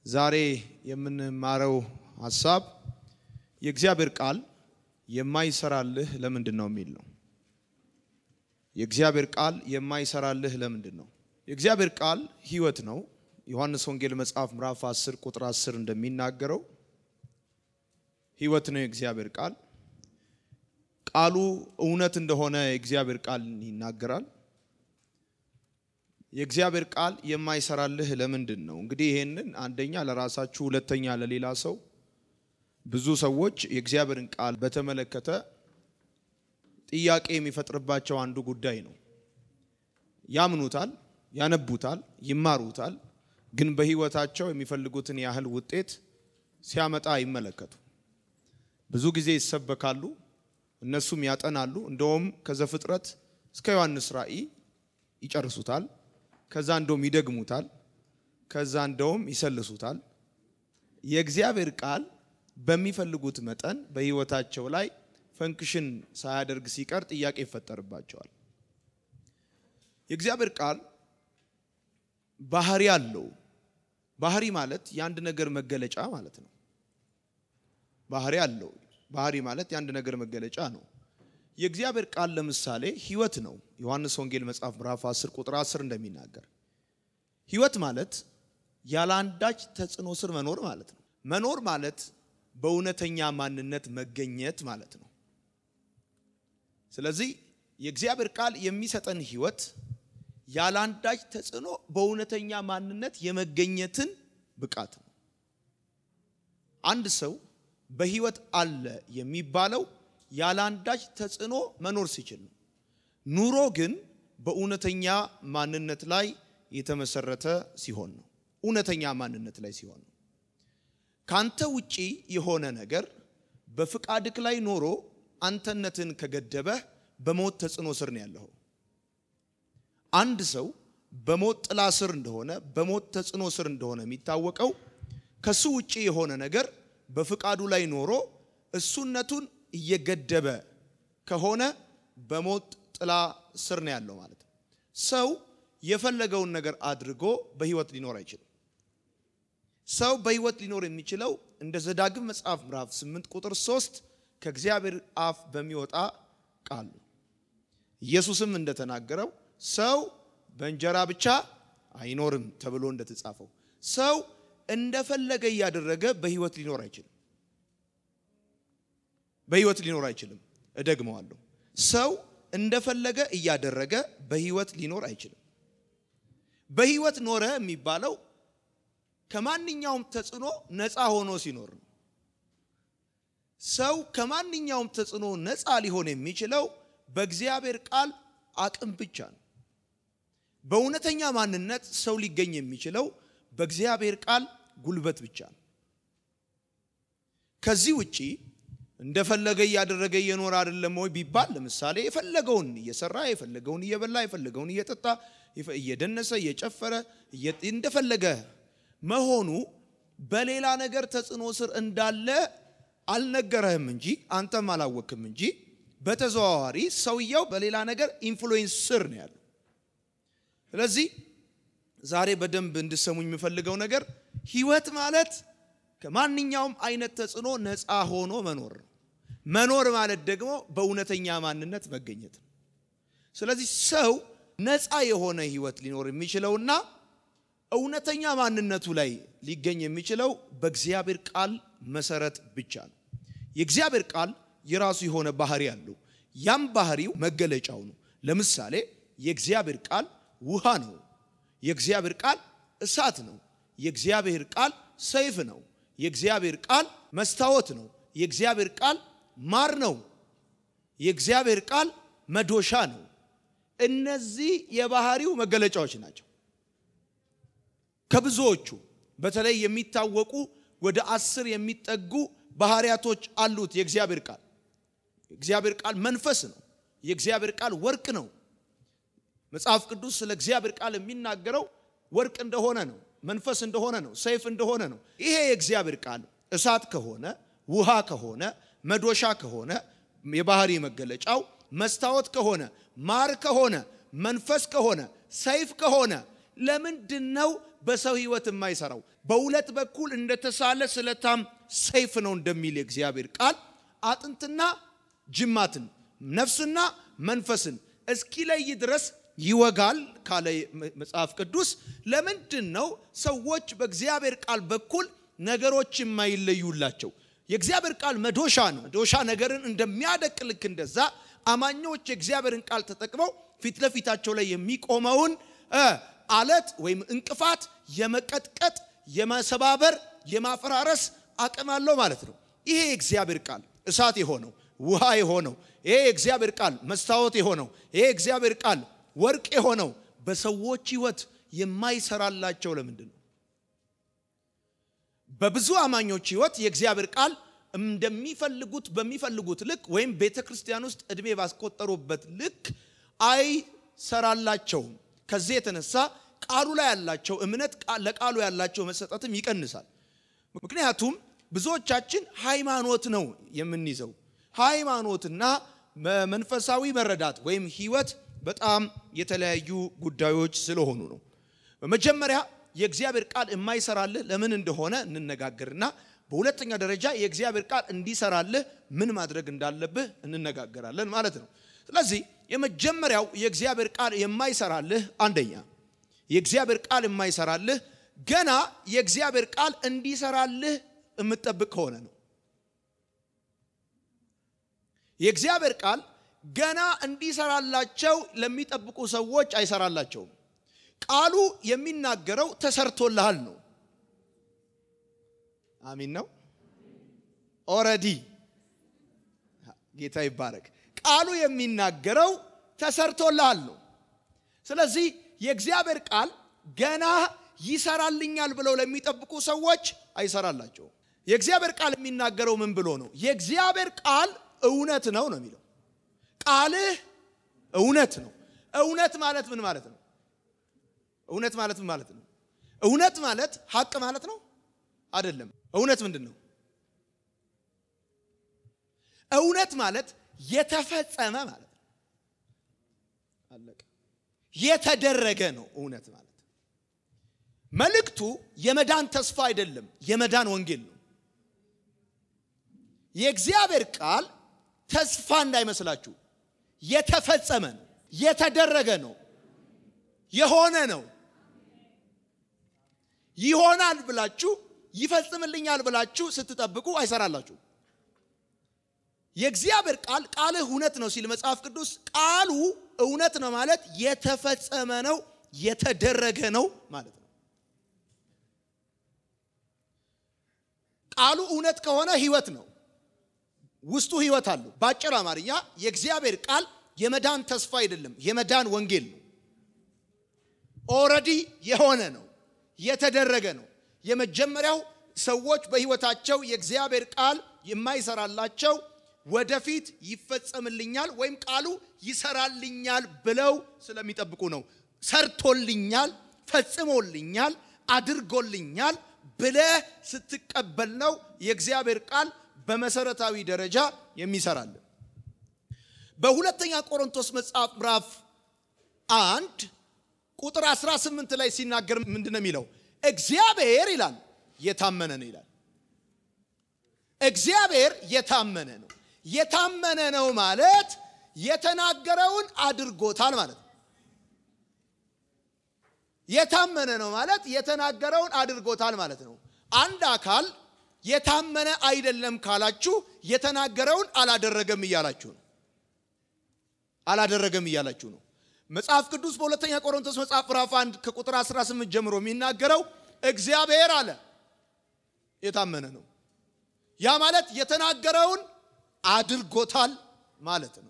ዛሬ የምንማረው ሀሳብ የእግዚአብሔር ቃል የማይሰራልህ ለምንድን ነው የሚል ነው። የእግዚአብሔር ቃል የማይሰራልህ ለምንድን ነው? የእግዚአብሔር ቃል ሕይወት ነው። ዮሐንስ ወንጌል መጽሐፍ ምዕራፍ 10 ቁጥር 10 እንደሚናገረው ሕይወት ነው የእግዚአብሔር ቃል። ቃሉ እውነት እንደሆነ የእግዚአብሔር ቃል ይናገራል። የእግዚአብሔር ቃል የማይሰራልህ ለምንድን ነው? እንግዲህ ይሄንን አንደኛ ለራሳችሁ፣ ሁለተኛ ለሌላ ሰው። ብዙ ሰዎች የእግዚአብሔርን ቃል በተመለከተ ጥያቄ የሚፈጥርባቸው አንዱ ጉዳይ ነው። ያምኑታል፣ ያነቡታል፣ ይማሩታል፣ ግን በሕይወታቸው የሚፈልጉትን ያህል ውጤት ሲያመጣ አይመለከቱ። ብዙ ጊዜ ይሰበካሉ፣ እነሱም ያጠናሉ። እንደውም ከዘፍጥረት እስከ ዮሐንስ ራእይ ይጨርሱታል። ከዛ እንደውም ይደግሙታል። ከዛ እንደውም ይሰልሱታል። የእግዚአብሔር ቃል በሚፈልጉት መጠን በሕይወታቸው ላይ ፈንክሽን ሳያደርግ ሲቀር ጥያቄ ይፈጠርባቸዋል። የእግዚአብሔር ቃል ባህሪ አለው። ባህሪ ማለት የአንድ ነገር መገለጫ ማለት ነው። ባህሪ አለው። ባህሪ ማለት የአንድ ነገር መገለጫ ነው። የእግዚአብሔር ቃል ለምሳሌ ሕይወት ነው። ዮሐንስ ወንጌል መጽሐፍ ምዕራፍ 10 ቁጥር 10 እንደሚናገር ሕይወት ማለት ያለ አንዳች ተጽዕኖ ስር መኖር ማለት ነው። መኖር ማለት በእውነተኛ ማንነት መገኘት ማለት ነው። ስለዚህ የእግዚአብሔር ቃል የሚሰጠን ሕይወት ያለ አንዳች ተጽዕኖ በእውነተኛ ማንነት የመገኘትን ብቃት ነው። አንድ ሰው በሕይወት አለ የሚባለው ያለ አንዳች ተጽዕኖ መኖር ሲችል ነው። ኑሮ ግን በእውነተኛ ማንነት ላይ የተመሰረተ ሲሆን ነው። እውነተኛ ማንነት ላይ ሲሆን ነው። ካንተ ውጪ የሆነ ነገር በፍቃድክ ላይ ኖሮ አንተነትን ከገደበህ በሞት ተጽዕኖ ስር ነው ያለኸው። አንድ ሰው በሞት ጥላ ስር እንደሆነ በሞት ተጽዕኖ ስር እንደሆነ የሚታወቀው ከሱ ውጪ የሆነ ነገር በፍቃዱ ላይ ኖሮ እሱነቱን እየገደበ ከሆነ በሞት ጥላ ስር ነው ያለው ማለት ነው። ሰው የፈለገውን ነገር አድርጎ በሕይወት ሊኖር አይችልም። ሰው በሕይወት ሊኖር የሚችለው እንደ ዘዳግም መጽሐፍ ምዕራፍ 8 ቁጥር 3 ከእግዚአብሔር አፍ በሚወጣ ቃል ነው። ኢየሱስም እንደተናገረው ሰው በእንጀራ ብቻ አይኖርም ተብሎ እንደተጻፈው ሰው እንደፈለገ እያደረገ በሕይወት ሊኖር አይችልም። በሕይወት ሊኖር አይችልም። እደግመዋለሁ። ሰው እንደፈለገ እያደረገ በሕይወት ሊኖር አይችልም። በሕይወት ኖረ የሚባለው ከማንኛውም ተጽዕኖ ነፃ ሆኖ ሲኖር ነው። ሰው ከማንኛውም ተጽዕኖ ነፃ ሊሆን የሚችለው በእግዚአብሔር ቃል አቅም ብቻ ነው። በእውነተኛ ማንነት ሰው ሊገኝ የሚችለው በእግዚአብሔር ቃል ጉልበት ብቻ ነው። ከዚህ ውጪ እንደፈለገ እያደረገ እየኖረ አይደለም ወይ ቢባል፣ ለምሳሌ የፈለገውን እየሰራ የፈለገውን እየበላ የፈለገውን እየጠጣ እየደነሰ እየጨፈረ እንደፈለገ መሆኑ በሌላ ነገር ተጽዕኖ ስር እንዳለ አልነገረህም እንጂ አንተም አላወክም እንጂ በተዘዋዋሪ ሰውየው በሌላ ነገር ኢንፍሉዌንስ ስር ነው ያለው። ስለዚህ ዛሬ በደንብ እንድሰሙኝ የምፈልገው ነገር ሕይወት ማለት ከማንኛውም አይነት ተጽዕኖ ነፃ ሆኖ መኖር ነው። መኖር ማለት ደግሞ በእውነተኛ ማንነት መገኘት ነው። ስለዚህ ሰው ነፃ የሆነ ሕይወት ሊኖር የሚችለውና እውነተኛ ማንነቱ ላይ ሊገኝ የሚችለው በእግዚአብሔር ቃል መሰረት ብቻ ነው። የእግዚአብሔር ቃል የራሱ የሆነ ባህሪ አለው። ያም ባህሪው መገለጫው ነው። ለምሳሌ የእግዚአብሔር ቃል ውሃ ነው። የእግዚአብሔር ቃል እሳት ነው። የእግዚአብሔር ቃል ሰይፍ ነው። የእግዚአብሔር ቃል መስታወት ነው። የእግዚአብሔር ቃል ማር ነው። የእግዚአብሔር ቃል መዶሻ ነው። እነዚህ የባህሪው መገለጫዎች ናቸው። ከብዙዎቹ በተለይ የሚታወቁ ወደ አስር የሚጠጉ ባህሪያቶች አሉት። የእግዚአብሔር ቃል የእግዚአብሔር ቃል መንፈስ ነው። የእግዚአብሔር ቃል ወርቅ ነው። መጽሐፍ ቅዱስ ስለ እግዚአብሔር ቃል የሚናገረው ወርቅ እንደሆነ ነው፣ መንፈስ እንደሆነ ነው፣ ሰይፍ እንደሆነ ነው። ይሄ የእግዚአብሔር ቃል እሳት ከሆነ ውሃ ከሆነ መዶሻ ከሆነ የባህሪ መገለጫው መስታወት ከሆነ ማር ከሆነ መንፈስ ከሆነ ሰይፍ ከሆነ ለምንድን ነው በሰው ህይወት የማይሰራው በሁለት በኩል እንደተሳለ ስለታም ሰይፍ ነው እንደሚል የእግዚአብሔር ቃል አጥንትና ጅማትን ነፍስና መንፈስን እስኪለይ ድረስ ይወጋል ካለ መጽሐፍ ቅዱስ። ለምንድን ነው ሰዎች በእግዚአብሔር ቃል በኩል ነገሮች የማይለዩላቸው? የእግዚአብሔር ቃል መዶሻ ነው። መዶሻ ነገርን እንደሚያደቅ ልክ እንደዛ አማኞች የእግዚአብሔርን ቃል ተጠቅመው ፊት ለፊታቸው ላይ የሚቆመውን አለት ወይም እንቅፋት የመቀጥቀጥ፣ የመሰባበር፣ የማፈራረስ አቅም አለው ማለት ነው። ይሄ የእግዚአብሔር ቃል እሳት የሆነው ውሃ የሆነው ይሄ የእግዚአብሔር ቃል መስታወት የሆነው ይሄ የእግዚአብሔር ቃል ወርቅ የሆነው በሰዎች ህይወት የማይሰራላቸው ለምንድን ነው? በብዙ አማኞች ህይወት የእግዚአብሔር ቃል እንደሚፈልጉት በሚፈልጉት ልክ ወይም ቤተ ክርስቲያን ውስጥ እድሜ ባስቆጠሩበት ልክ አይሰራላቸውም። ከዚህ የተነሳ ቃሉ ላይ ያላቸው እምነት ለቃሉ ያላቸው መሰጠትም ይቀንሳል። ምክንያቱም ብዙዎቻችን ሃይማኖት ነው የምንይዘው። ሃይማኖትና መንፈሳዊ መረዳት ወይም ህይወት በጣም የተለያዩ ጉዳዮች ስለሆኑ ነው። በመጀመሪያ የእግዚአብሔር ቃል የማይሰራልህ ለምን እንደሆነ እንነጋገርና በሁለተኛ ደረጃ የእግዚአብሔር ቃል እንዲሰራልህ ምን ማድረግ እንዳለብህ እንነጋገራለን ማለት ነው። ስለዚህ የመጀመሪያው የእግዚአብሔር ቃል የማይሰራልህ አንደኛ የእግዚአብሔር ቃል የማይሰራልህ ገና የእግዚአብሔር ቃል እንዲሰራልህ የምትጠብቅ ከሆነ ነው። የእግዚአብሔር ቃል ገና እንዲሰራላቸው ለሚጠብቁ ሰዎች አይሰራላቸውም። ቃሉ የሚናገረው ተሰርቶልሃል ነው። አሚን ነው። ኦረዲ ጌታ ይባረክ። ቃሉ የሚናገረው ተሰርቶልሃል ነው። ስለዚህ የእግዚአብሔር ቃል ገና ይሰራልኛል ብለው ለሚጠብቁ ሰዎች አይሰራላቸውም። የእግዚአብሔር ቃል የሚናገረው ምን ብሎ ነው? የእግዚአብሔር ቃል እውነት ነው ነው የሚለው። ቃልህ እውነት ነው። እውነት ማለት ምን ማለት ነው? እውነት ማለት ምን ማለት ነው? እውነት ማለት ሀቅ ማለት ነው አይደለም። እውነት ምንድን ነው? እውነት ማለት የተፈጸመ ማለት ነው። አለቀ። የተደረገ ነው እውነት ማለት። መልእክቱ የመዳን ተስፋ አይደለም፣ የመዳን ወንጌል ነው። የእግዚአብሔር ቃል ተስፋ እንዳይመስላችሁ የተፈጸመ ነው፣ የተደረገ ነው፣ የሆነ ነው። ይሆናል ብላችሁ ይፈጽምልኛል ብላችሁ ስትጠብቁ አይሰራላችሁ። የእግዚአብሔር ቃል ቃልህ እውነት ነው ሲል መጽሐፍ ቅዱስ ቃሉ እውነት ነው ማለት የተፈጸመ ነው፣ የተደረገ ነው ማለት ነው። ቃሉ እውነት ከሆነ ህይወት ነው፣ ውስጡ ህይወት አለው። በአጭር አማርኛ የእግዚአብሔር ቃል የመዳን ተስፋ አይደለም፣ የመዳን ወንጌል ነው። ኦረዲ የሆነ ነው፣ የተደረገ ነው። የመጀመሪያው ሰዎች በህይወታቸው የእግዚአብሔር ቃል የማይሰራላቸው ወደፊት ይፈጸምልኛል ወይም ቃሉ ይሰራልኛል ብለው ስለሚጠብቁ ነው። ሰርቶልኛል፣ ፈጽሞልኛል፣ አድርጎልኛል ብለህ ስትቀበል ነው የእግዚአብሔር ቃል በመሰረታዊ ደረጃ የሚሰራልን። በሁለተኛ ቆሮንቶስ መጽሐፍ ምዕራፍ አንድ ቁጥር 18 ላይ ሲናገር ምንድን ነው የሚለው? እግዚአብሔር ይላል የታመነ ነው ይላል። እግዚአብሔር የታመነ ነው። የታመነ ነው ማለት የተናገረውን አድርጎታል ማለት ነው። የታመነ ነው ማለት የተናገረውን አድርጎታል ማለት ነው። አንድ አካል የታመነ አይደለም ካላችሁ የተናገረውን አላደረገም እያላችሁ ነው። አላደረገም እያላችሁ ነው። መጽሐፍ ቅዱስ በሁለተኛ ቆሮንቶስ መጽሐፍ ምዕራፍ 1 ከቁጥር 18 ጀምሮ የሚናገረው እግዚአብሔር አለ የታመነ ነው። ያ ማለት የተናገረውን አድርጎታል ማለት ነው።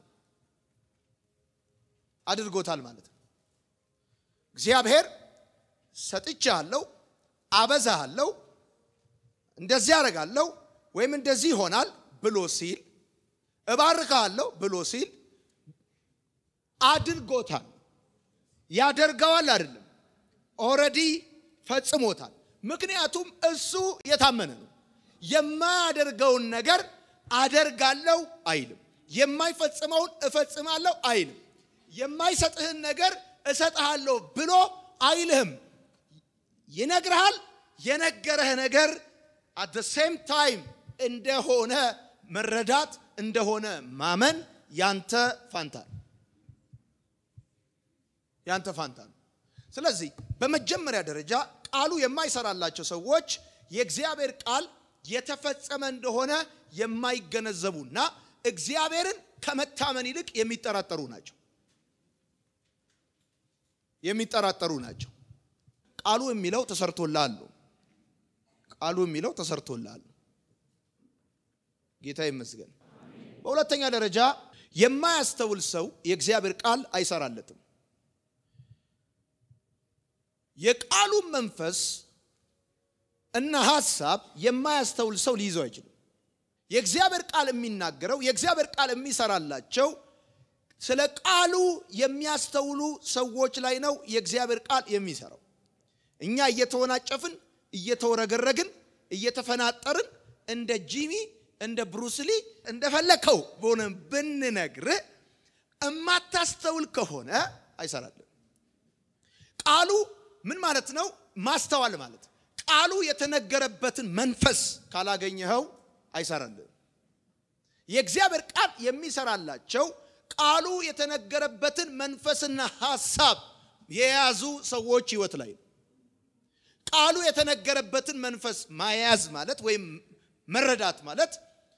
አድርጎታል ማለት ነው። እግዚአብሔር ሰጥቻለሁ፣ አበዛሃለሁ፣ እንደዚህ አደርጋለሁ ወይም እንደዚህ ይሆናል ብሎ ሲል እባርካለሁ ብሎ ሲል አድርጎታል። ያደርገዋል አይደለም፣ ኦልሬዲ ፈጽሞታል። ምክንያቱም እሱ የታመነ ነው። የማያደርገውን ነገር አደርጋለሁ አይልም። የማይፈጽመውን እፈጽማለሁ አይልም። የማይሰጥህን ነገር እሰጥሃለሁ ብሎ አይልህም። ይነግርሃል። የነገረህ ነገር አት ደ ሴም ታይም እንደሆነ መረዳት እንደሆነ ማመን ያንተ ፋንታ ነው። ያንተ ፋንታ ነው። ስለዚህ በመጀመሪያ ደረጃ ቃሉ የማይሰራላቸው ሰዎች የእግዚአብሔር ቃል የተፈጸመ እንደሆነ የማይገነዘቡና እግዚአብሔርን ከመታመን ይልቅ የሚጠራጠሩ ናቸው። የሚጠራጠሩ ናቸው። ቃሉ የሚለው ተሰርቶልሃል ነው። ቃሉ የሚለው ተሰርቶልሃል ነው። ጌታ ይመስገን። በሁለተኛ ደረጃ የማያስተውል ሰው የእግዚአብሔር ቃል አይሰራለትም። የቃሉን መንፈስ እና ሐሳብ የማያስተውል ሰው ሊይዘው አይችልም። የእግዚአብሔር ቃል የሚናገረው የእግዚአብሔር ቃል የሚሰራላቸው ስለ ቃሉ የሚያስተውሉ ሰዎች ላይ ነው የእግዚአብሔር ቃል የሚሰራው። እኛ እየተወናጨፍን እየተወረገረግን እየተፈናጠርን እንደ ጂሚ እንደ ብሩስሊ እንደፈለከው በሆነ ብንነግር እማታስተውል ከሆነ አይሰራልን። ቃሉ ምን ማለት ነው? ማስተዋል ማለት ቃሉ የተነገረበትን መንፈስ ካላገኘኸው አይሰራልን። የእግዚአብሔር ቃል የሚሰራላቸው ቃሉ የተነገረበትን መንፈስና ሐሳብ የያዙ ሰዎች ህይወት ላይ ነው። ቃሉ የተነገረበትን መንፈስ ማያዝ ማለት ወይም መረዳት ማለት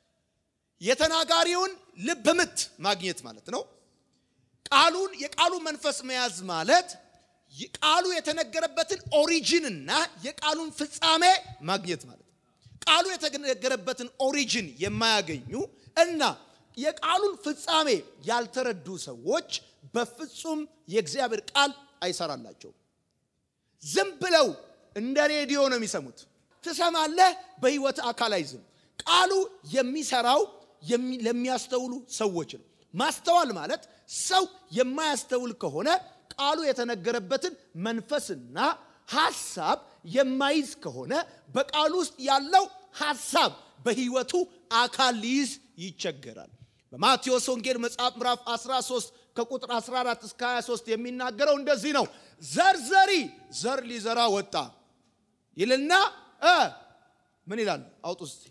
የተናጋሪውን ልብ ምት ማግኘት ማለት ነው። ቃሉን የቃሉ መንፈስ መያዝ ማለት ቃሉ የተነገረበትን ኦሪጂንና የቃሉን ፍጻሜ ማግኘት ማለት ነው። ቃሉ የተነገረበትን ኦሪጂን የማያገኙ እና የቃሉን ፍጻሜ ያልተረዱ ሰዎች በፍጹም የእግዚአብሔር ቃል አይሰራላቸውም። ዝም ብለው እንደ ሬዲዮ ነው የሚሰሙት። ትሰማለህ፣ በህይወት አካል አይዝም። ቃሉ የሚሰራው ለሚያስተውሉ ሰዎች ነው። ማስተዋል ማለት ሰው የማያስተውል ከሆነ ቃሉ የተነገረበትን መንፈስና ሐሳብ የማይዝ ከሆነ በቃሉ ውስጥ ያለው ሐሳብ በህይወቱ አካል ሊይዝ ይቸገራል። በማቴዎስ ወንጌል መጽሐፍ ምዕራፍ 13 ከቁጥር 14 እስከ 23 የሚናገረው እንደዚህ ነው። ዘርዘሪ ዘር ሊዘራ ወጣ ይልና እ ምን ይላል? አውጡ እስቲ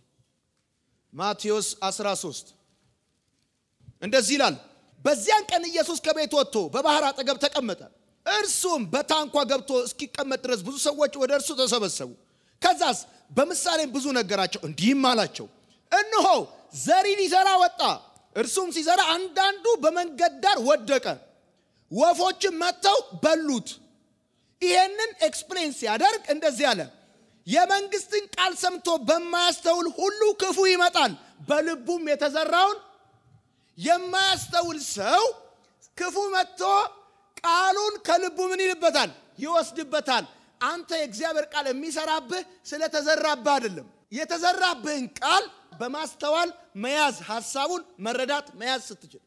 ማቴዎስ 13 እንደዚህ ይላል። በዚያን ቀን ኢየሱስ ከቤት ወጥቶ በባህር አጠገብ ተቀመጠ። እርሱም በታንኳ ገብቶ እስኪቀመጥ ድረስ ብዙ ሰዎች ወደ እርሱ ተሰበሰቡ። ከዛስ በምሳሌም ብዙ ነገራቸው፣ እንዲህም አላቸው፣ እነሆ ዘሪ ሊዘራ ወጣ። እርሱም ሲዘራ አንዳንዱ በመንገድ ዳር ወደቀ፣ ወፎችም መጥተው በሉት። ይሄንን ኤክስፕሌን ሲያደርግ እንደዚህ አለ፣ የመንግስትን ቃል ሰምቶ በማያስተውል ሁሉ ክፉ ይመጣል፣ በልቡም የተዘራውን የማያስተውል ሰው ክፉ መጥቶ ቃሉን ከልቡ ምን ይልበታል? ይወስድበታል። አንተ የእግዚአብሔር ቃል የሚሰራብህ ስለተዘራብህ አይደለም። የተዘራብህን ቃል በማስተዋል መያዝ፣ ሐሳቡን መረዳት መያዝ ስትችል።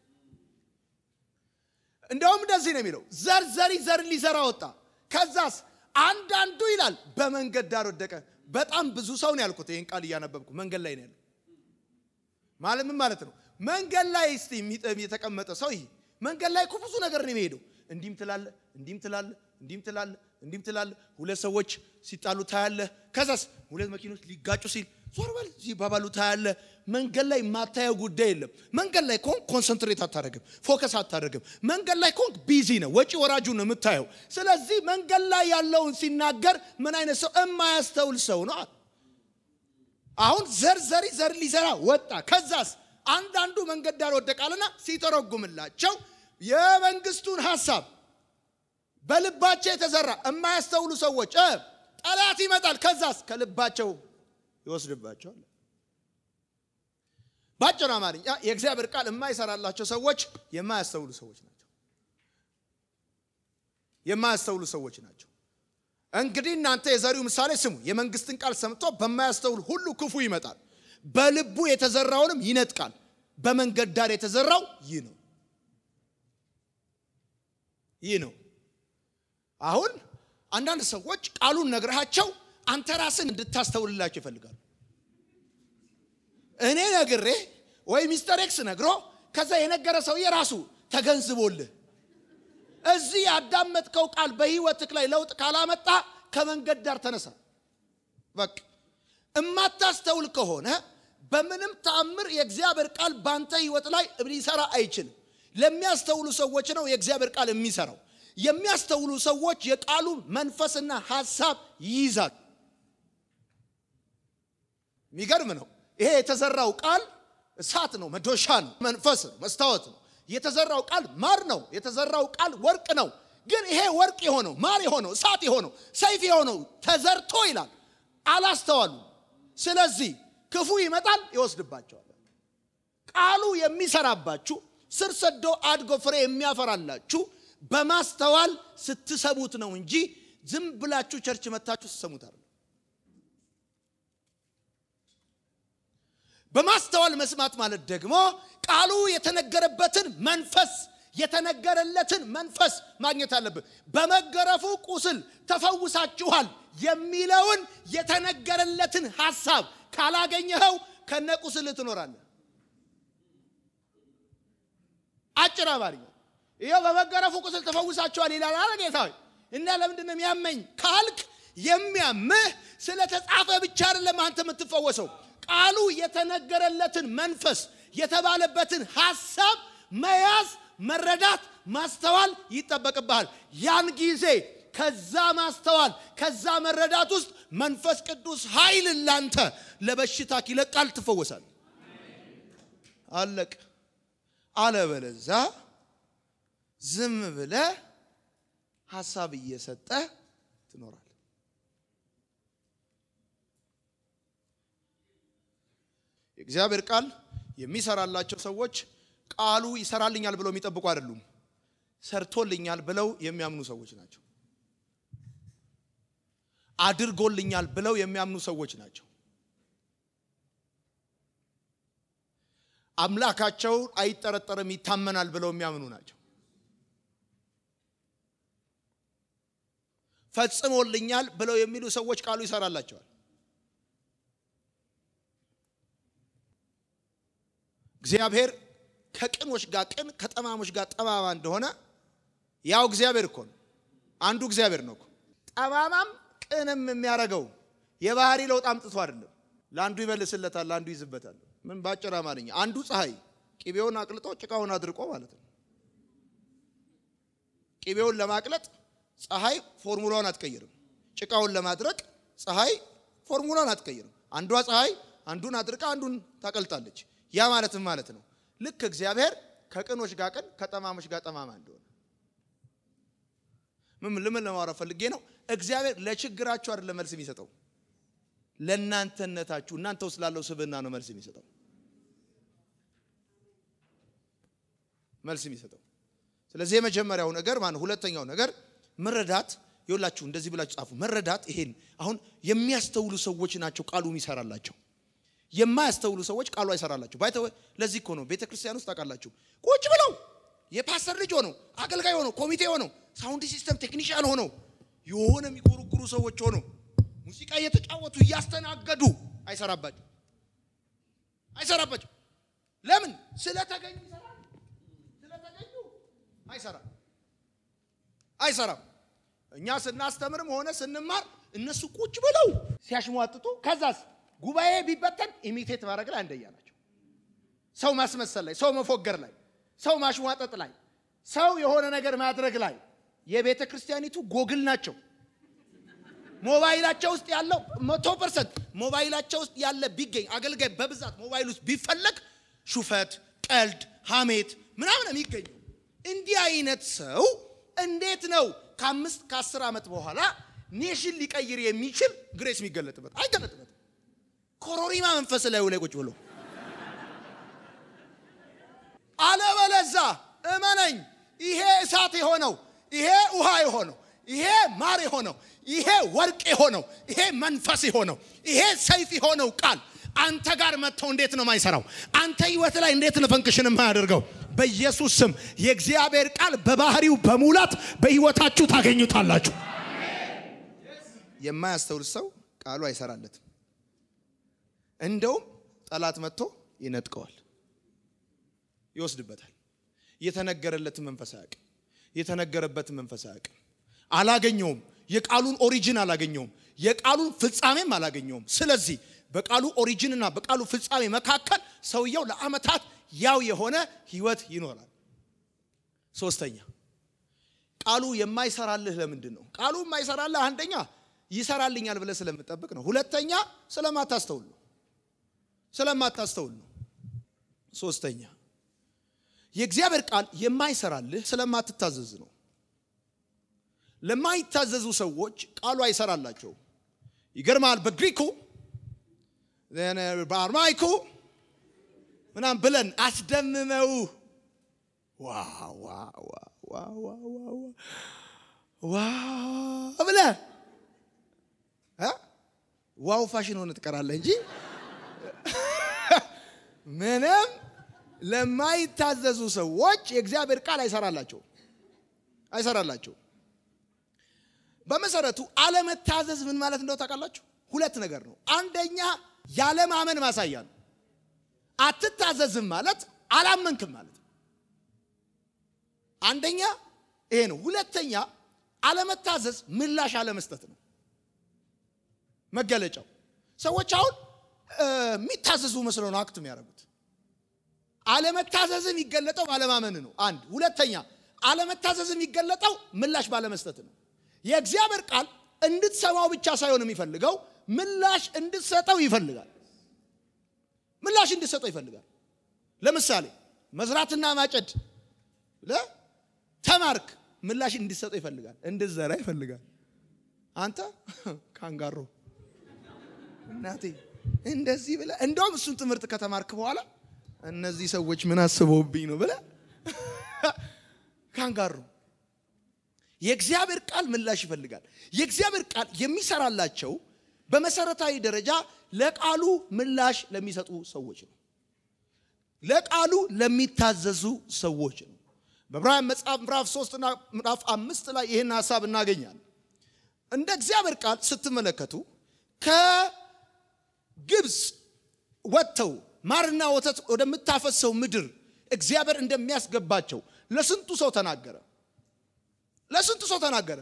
እንደውም እንደዚህ ነው የሚለው ዘር ዘሪ ዘር ሊዘራ ወጣ። ከዛስ አንዳንዱ ይላል በመንገድ ዳር ወደቀ። በጣም ብዙ ሰው ነው ያልኩት። ይህን ቃል እያነበብኩ መንገድ ላይ ነው ያለው። ማለት ምን ማለት ነው? መንገድ ላይ እስቲ የተቀመጠ ሰው ይሄ መንገድ ላይ እኮ ብዙ ነገር ነው የሚሄደው። እንዲህም ትላለ፣ እንዲህም ትላለ፣ እንዲህም ትላለ፣ እንዲህም ትላለ። ሁለት ሰዎች ሲጣሉ ታያለ። ከዛስ ሁለት መኪኖች ሊጋጩ ሲል ዞር በል ሲባባሉ ታያለ። መንገድ ላይ የማታየው ጉዳይ የለም። መንገድ ላይ ከሆንክ ኮንሰንትሬት አታደርግም፣ ፎከስ አታደርግም። መንገድ ላይ ከሆንክ ቢዚ ነው፣ ወጪ ወራጁ ነው የምታየው። ስለዚህ መንገድ ላይ ያለውን ሲናገር ምን አይነት ሰው የማያስተውል ሰው ነው። አሁን ዘር ዘሪ ዘር ሊዘራ ወጣ። ከዛስ አንዳንዱ መንገድ ዳር ወደቃልና ሲተረጉምላቸው የመንግስቱን ሐሳብ በልባቸው የተዘራ የማያስተውሉ ሰዎች ጠላት ይመጣል። ከዛስ ከልባቸው ይወስድባቸዋል። በአጭር አማርኛ የእግዚአብሔር ቃል የማይሰራላቸው ሰዎች የማያስተውሉ ሰዎች ናቸው። የማያስተውሉ ሰዎች ናቸው። እንግዲህ እናንተ የዘሪው ምሳሌ ስሙ። የመንግስትን ቃል ሰምቶ በማያስተውል ሁሉ ክፉ ይመጣል፣ በልቡ የተዘራውንም ይነጥቃል። በመንገድ ዳር የተዘራው ይህ ነው ይህ ነው። አሁን አንዳንድ ሰዎች ቃሉን ነግረሃቸው አንተ ራስን እንድታስተውልላቸው ይፈልጋሉ። እኔ ነግሬ ወይ ሚስተር ኤክስ ነግሮ ከዛ የነገረ ሰውዬ ራሱ ተገንዝቦልህ እዚህ ያዳመጥከው ቃል በህይወትክ ላይ ለውጥ ካላመጣ ከመንገድ ዳር ተነሳ። በቃ እማታስተውል ከሆነ በምንም ተአምር የእግዚአብሔር ቃል ባንተ ህይወት ላይ ሊሰራ አይችልም። ለሚያስተውሉ ሰዎች ነው የእግዚአብሔር ቃል የሚሰራው። የሚያስተውሉ ሰዎች የቃሉ መንፈስና ሐሳብ ይይዛሉ። የሚገርም ነው። ይሄ የተዘራው ቃል እሳት ነው፣ መዶሻ ነው፣ መንፈስ ነው፣ መስታወት ነው። የተዘራው ቃል ማር ነው። የተዘራው ቃል ወርቅ ነው። ግን ይሄ ወርቅ የሆነው ማር የሆነው እሳት የሆነው ሰይፍ የሆነው ተዘርቶ ይላል አላስተዋሉ። ስለዚህ ክፉ ይመጣል ይወስድባቸዋል። ቃሉ የሚሰራባችሁ ስር ሰዶ አድጎ ፍሬ የሚያፈራላችሁ በማስተዋል ስትሰሙት ነው እንጂ ዝም ብላችሁ ቸርች መታችሁ ስትሰሙት አይደለም። በማስተዋል መስማት ማለት ደግሞ ቃሉ የተነገረበትን መንፈስ የተነገረለትን መንፈስ ማግኘት አለብን። በመገረፉ ቁስል ተፈውሳችኋል የሚለውን የተነገረለትን ሐሳብ ካላገኘኸው ከነ ቁስል ትኖራለህ። አጭር አማርኛ ይኸው በመገረፉ ቁስል ተፈውሳችኋል ይላል አለ ጌታ ሆይ እና ለምንድን ነው የሚያመኝ ካልክ የሚያምህ ስለተጻፈ ብቻ አይደለም አንተ የምትፈወሰው ቃሉ የተነገረለትን መንፈስ የተባለበትን ሐሳብ መያዝ መረዳት ማስተዋል ይጠበቅብሃል ያን ጊዜ ከዛ ማስተዋል ከዛ መረዳት ውስጥ መንፈስ ቅዱስ ኃይል ላንተ ለበሽታ ይለቃል ትፈወሳል አለቅ አለበለዛ ዝም ብለ ሀሳብ እየሰጠ ትኖራል የእግዚአብሔር ቃል የሚሰራላቸው ሰዎች ቃሉ ይሰራልኛል ብለው የሚጠብቁ አይደሉም ሰርቶልኛል ብለው የሚያምኑ ሰዎች ናቸው አድርጎልኛል ብለው የሚያምኑ ሰዎች ናቸው አምላካቸው አይጠረጠርም ይታመናል ብለው የሚያምኑ ናቸው ፈጽሞልኛል ብለው የሚሉ ሰዎች ቃሉ ይሰራላቸዋል እግዚአብሔር ከቅኖች ጋር ቅን ከጠማሞች ጋር ጠማማ እንደሆነ ያው እግዚአብሔር እኮ ነው አንዱ እግዚአብሔር ነው እኮ ጠማማም ቅንም የሚያደርገው የባህሪ ለውጥ አምጥቶ አይደለም ለአንዱ ይመልስለታል ለአንዱ ይዝበታል ምን ባጭር አማርኛ አንዱ ፀሐይ ቂቤውን አቅልጦ ጭቃውን አድርቆ ማለት ነው ቂቤውን ለማቅለጥ ፀሐይ ፎርሙላውን አትቀይርም ጭቃውን ለማድረቅ ፀሐይ ፎርሙላውን አትቀይርም አንዷ ፀሐይ አንዱን አድርቃ አንዱን ታቀልጣለች ያ ማለትም ማለት ነው ልክ እግዚአብሔር ከቅኖች ጋር ቅን ከጠማሞች ጋር ጠማማ እንደሆነ ምን ልምን ለማውራት ፈልጌ ነው እግዚአብሔር ለችግራችሁ አይደለም መልስ የሚሰጠው ለእናንተነታችሁ እናንተ ውስጥ ላለው ስብዕና ነው መልስ የሚሰጠው መልስ የሚሰጠው ስለዚህ የመጀመሪያው ነገር ማነው ሁለተኛው ነገር መረዳት ይኸውላችሁ እንደዚህ ብላችሁ ጻፉ መረዳት ይሄን አሁን የሚያስተውሉ ሰዎች ናቸው ቃሉ የሚሰራላቸው የማያስተውሉ ሰዎች ቃሉ አይሰራላቸው ባይተ ለዚህ እኮ ነው ቤተ ክርስቲያን ውስጥ ታውቃላችሁ ቁጭ ብለው የፓስተር ልጅ ሆነው አገልጋይ ሆነው ኮሚቴ ሆነው ሳውንድ ሲስተም ቴክኒሽያን ሆነው የሆነ የሚጎረጉሩ ሰዎች ሆነው ሙዚቃ እየተጫወቱ እያስተናገዱ አይሰራባቸው አይሰራባቸው ለምን ስለተገኙ ይሰራል ስለተገኙ አይሰራም አይሰራም እኛ ስናስተምርም ሆነ ስንማር እነሱ ቁጭ ብለው ሲያሽሟጥጡ ከዛስ ጉባኤ ቢበተን ኢሚቴት ማድረግ ላይ አንደኛ ናቸው ሰው ማስመሰል ላይ ሰው መፎገር ላይ ሰው ማሽሟጠጥ ላይ ሰው የሆነ ነገር ማድረግ ላይ የቤተ ክርስቲያኒቱ ጎግል ናቸው ሞባይላቸው ውስጥ ያለው መቶ ፐርሰንት ሞባይላቸው ውስጥ ያለ ቢገኝ አገልጋይ በብዛት ሞባይል ውስጥ ቢፈለግ ሹፈት ቀልድ ሀሜት ምናምን የሚገኘው እንዲህ አይነት ሰው እንዴት ነው ከአምስት ከአስር ዓመት በኋላ ኔሽን ሊቀይር የሚችል ግሬስ የሚገለጥበት አይገለጥበትም ኮሮሪማ መንፈስ ላይ ላይ ቁጭ ብሎ አለበለዛ እመነኝ ይሄ እሳት የሆነው ይሄ ውሃ የሆነው ይሄ ማር የሆነው ይሄ ወርቅ የሆነው ይሄ መንፈስ የሆነው ይሄ ሰይፍ የሆነው ቃል አንተ ጋር መጥተው እንዴት ነው ማይሰራው አንተ ህይወት ላይ እንዴት ነው ፈንክሽን የማያደርገው በኢየሱስ ስም የእግዚአብሔር ቃል በባህሪው በሙላት በህይወታችሁ ታገኙታላችሁ የማያስተውል ሰው ቃሉ አይሰራለትም እንደውም ጠላት መጥቶ ይነጥቀዋል ይወስድበታል የተነገረለትን መንፈስ አያውቅም የተነገረበትን መንፈስ አያውቅም አላገኘውም የቃሉን ኦሪጂን አላገኘውም፣ የቃሉን ፍጻሜም አላገኘውም። ስለዚህ በቃሉ ኦሪጂንና በቃሉ ፍጻሜ መካከል ሰውየው ለዓመታት ያው የሆነ ህይወት ይኖራል። ሶስተኛ ቃሉ የማይሰራልህ ለምንድን ነው? ቃሉ የማይሰራልህ አንደኛ ይሰራልኛል ብለህ ስለምጠብቅ ነው። ሁለተኛ ስለማታስተውል ነው። ስለማታስተውል ነው። ሶስተኛ የእግዚአብሔር ቃል የማይሰራልህ ስለማትታዘዝ ነው። ለማይታዘዙ ሰዎች ቃሉ አይሰራላቸውም። ይገርማል። በግሪኩ በአርማይኩ ምናም ብለን አስደምመው ዋ ብለህ ዋው ፋሽን ሆነ ትቀራለህ እንጂ ምንም ለማይታዘዙ ሰዎች የእግዚአብሔር ቃል አይሰራላቸው አይሰራላቸው። በመሰረቱ አለመታዘዝ ምን ማለት እንደው ታውቃላችሁ? ሁለት ነገር ነው። አንደኛ ያለማመን ማሳያ ነው። አትታዘዝም ማለት አላመንክም ማለት ነው። አንደኛ ይሄ ነው። ሁለተኛ አለመታዘዝ ምላሽ አለመስጠት ነው መገለጫው። ሰዎች አሁን የሚታዘዙ መስለው ነው አክት የሚያደርጉት። አለመታዘዝ የሚገለጠው ባለማመን ነው። አንድ ሁለተኛ አለመታዘዝ የሚገለጠው ምላሽ ባለመስጠት ነው። የእግዚአብሔር ቃል እንድትሰማው ብቻ ሳይሆን የሚፈልገው ምላሽ እንድትሰጠው ይፈልጋል። ምላሽ እንድትሰጠው ይፈልጋል። ለምሳሌ መዝራትና ማጨድ ተማርክ፣ ምላሽ እንድትሰጠው ይፈልጋል። እንድትዘራ ይፈልጋል። አንተ ካንጋሮ እናቴ እንደዚህ ብለህ እንደውም እሱን ትምህርት ከተማርክ በኋላ እነዚህ ሰዎች ምን አስበውብኝ ነው ብለህ ካንጋሮ የእግዚአብሔር ቃል ምላሽ ይፈልጋል። የእግዚአብሔር ቃል የሚሰራላቸው በመሰረታዊ ደረጃ ለቃሉ ምላሽ ለሚሰጡ ሰዎች ነው። ለቃሉ ለሚታዘዙ ሰዎች ነው። በዕብራውያን መጽሐፍ ምዕራፍ 3 እና ምዕራፍ አምስት ላይ ይህን ሀሳብ እናገኛለን። እንደ እግዚአብሔር ቃል ስትመለከቱ ከግብፅ ወጥተው ማርና ወተት ወደምታፈሰው ምድር እግዚአብሔር እንደሚያስገባቸው ለስንቱ ሰው ተናገረ። ለስንቱ ሰው ተናገረ።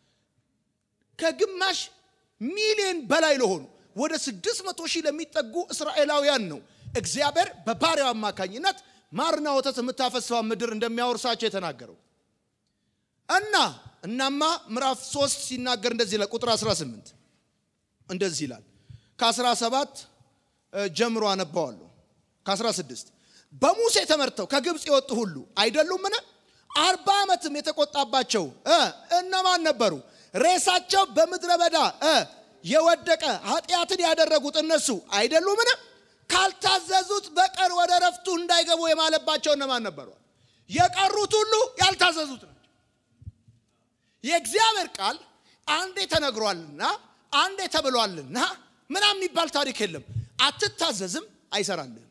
ከግማሽ ሚሊዮን በላይ ለሆኑ ወደ ስድስት መቶ ሺህ ለሚጠጉ እስራኤላውያን ነው እግዚአብሔር በባሪያው አማካኝነት ማርና ወተት የምታፈሰዋን ምድር እንደሚያወርሳቸው የተናገረው እና እናማ ምዕራፍ 3 ሲናገር እንደዚህ ይላል። ቁጥር 18 እንደዚህ ይላል። ከ17 ጀምሮ አነባዋለሁ። ከ16 በሙሴ ተመርተው ከግብፅ የወጡ ሁሉ አይደሉምን? አርባ ዓመትም የተቆጣባቸው እነማን ነበሩ? ሬሳቸው በምድረ በዳ የወደቀ ኃጢአትን ያደረጉት እነሱ አይደሉምን? ካልታዘዙት በቀር ወደ ረፍቱ እንዳይገቡ የማለባቸው እነማን ነበሩ? የቀሩት ሁሉ ያልታዘዙት ናቸው። የእግዚአብሔር ቃል አንዴ ተነግሯልና አንዴ ተብሏልና ምናምን የሚባል ታሪክ የለም። አትታዘዝም፣ አይሰራልህም።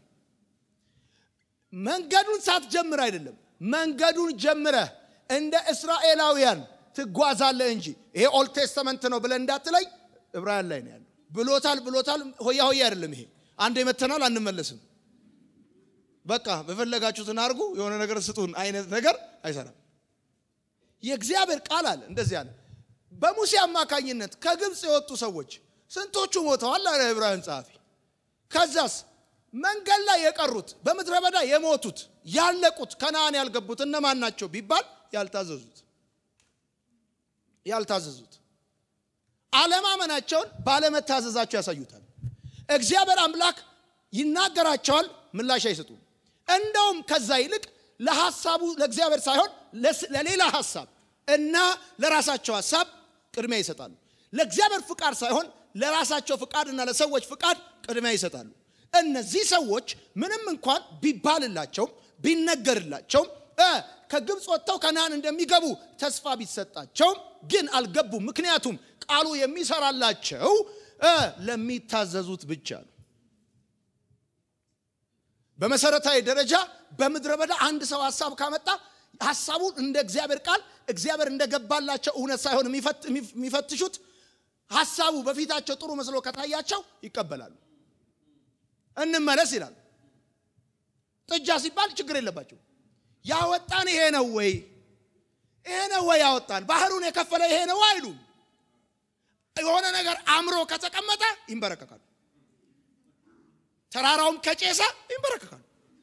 መንገዱን ሳትጀምር አይደለም መንገዱን ጀምረህ እንደ እስራኤላውያን ትጓዛለህ እንጂ ይሄ ኦልድ ቴስተመንት ነው ብለህ እንዳትለይ ዕብራውያን ላይ ነው ያለው። ብሎታል ብሎታል፣ ሆያ ሆያ አይደለም ይሄ። አንድ መተናል አንመለስም፣ በቃ በፈለጋችሁትን አድርጉ፣ የሆነ ነገር ስጡን አይነት ነገር አይሰራም። የእግዚአብሔር ቃል አለ እንደዚህ አለ። በሙሴ አማካኝነት ከግብፅ የወጡ ሰዎች ስንቶቹ ሞተዋል አለ ዕብራውያን ጸሐፊ። ከዛስ መንገድ ላይ የቀሩት በምድረ በዳ የሞቱት ያለቁት ከነአን ያልገቡት እነማን ናቸው ቢባል ያልታዘዙት ያልታዘዙት አለማመናቸውን ባለመታዘዛቸው ያሳዩታል። እግዚአብሔር አምላክ ይናገራቸዋል፣ ምላሽ አይሰጡም። እንደውም ከዛ ይልቅ ለሐሳቡ ለእግዚአብሔር ሳይሆን ለሌላ ሐሳብ እና ለራሳቸው ሐሳብ ቅድሚያ ይሰጣሉ። ለእግዚአብሔር ፍቃድ ሳይሆን ለራሳቸው ፍቃድ እና ለሰዎች ፍቃድ ቅድሚያ ይሰጣሉ። እነዚህ ሰዎች ምንም እንኳን ቢባልላቸውም ቢነገርላቸውም ከግብፅ ወጥተው ከነአን እንደሚገቡ ተስፋ ቢሰጣቸውም ግን አልገቡም። ምክንያቱም ቃሉ የሚሰራላቸው ለሚታዘዙት ብቻ ነው። በመሰረታዊ ደረጃ በምድረ በዳ አንድ ሰው ሀሳብ ካመጣ ሀሳቡን እንደ እግዚአብሔር ቃል እግዚአብሔር እንደገባላቸው እውነት ሳይሆን የሚፈትሹት ሀሳቡ በፊታቸው ጥሩ መስሎ ከታያቸው ይቀበላሉ። እንመለስ ይላል። ጥጃ ሲባል ችግር የለባቸው። ያወጣን ይሄ ነው ወይ? ይሄ ነው ወይ ያወጣን? ባህሩን የከፈለ ይሄ ነው አይሉም። የሆነ ነገር አምሮ ከተቀመጠ ይንበረከካሉ። ተራራውም ከጨሰ ይንበረከካሉ።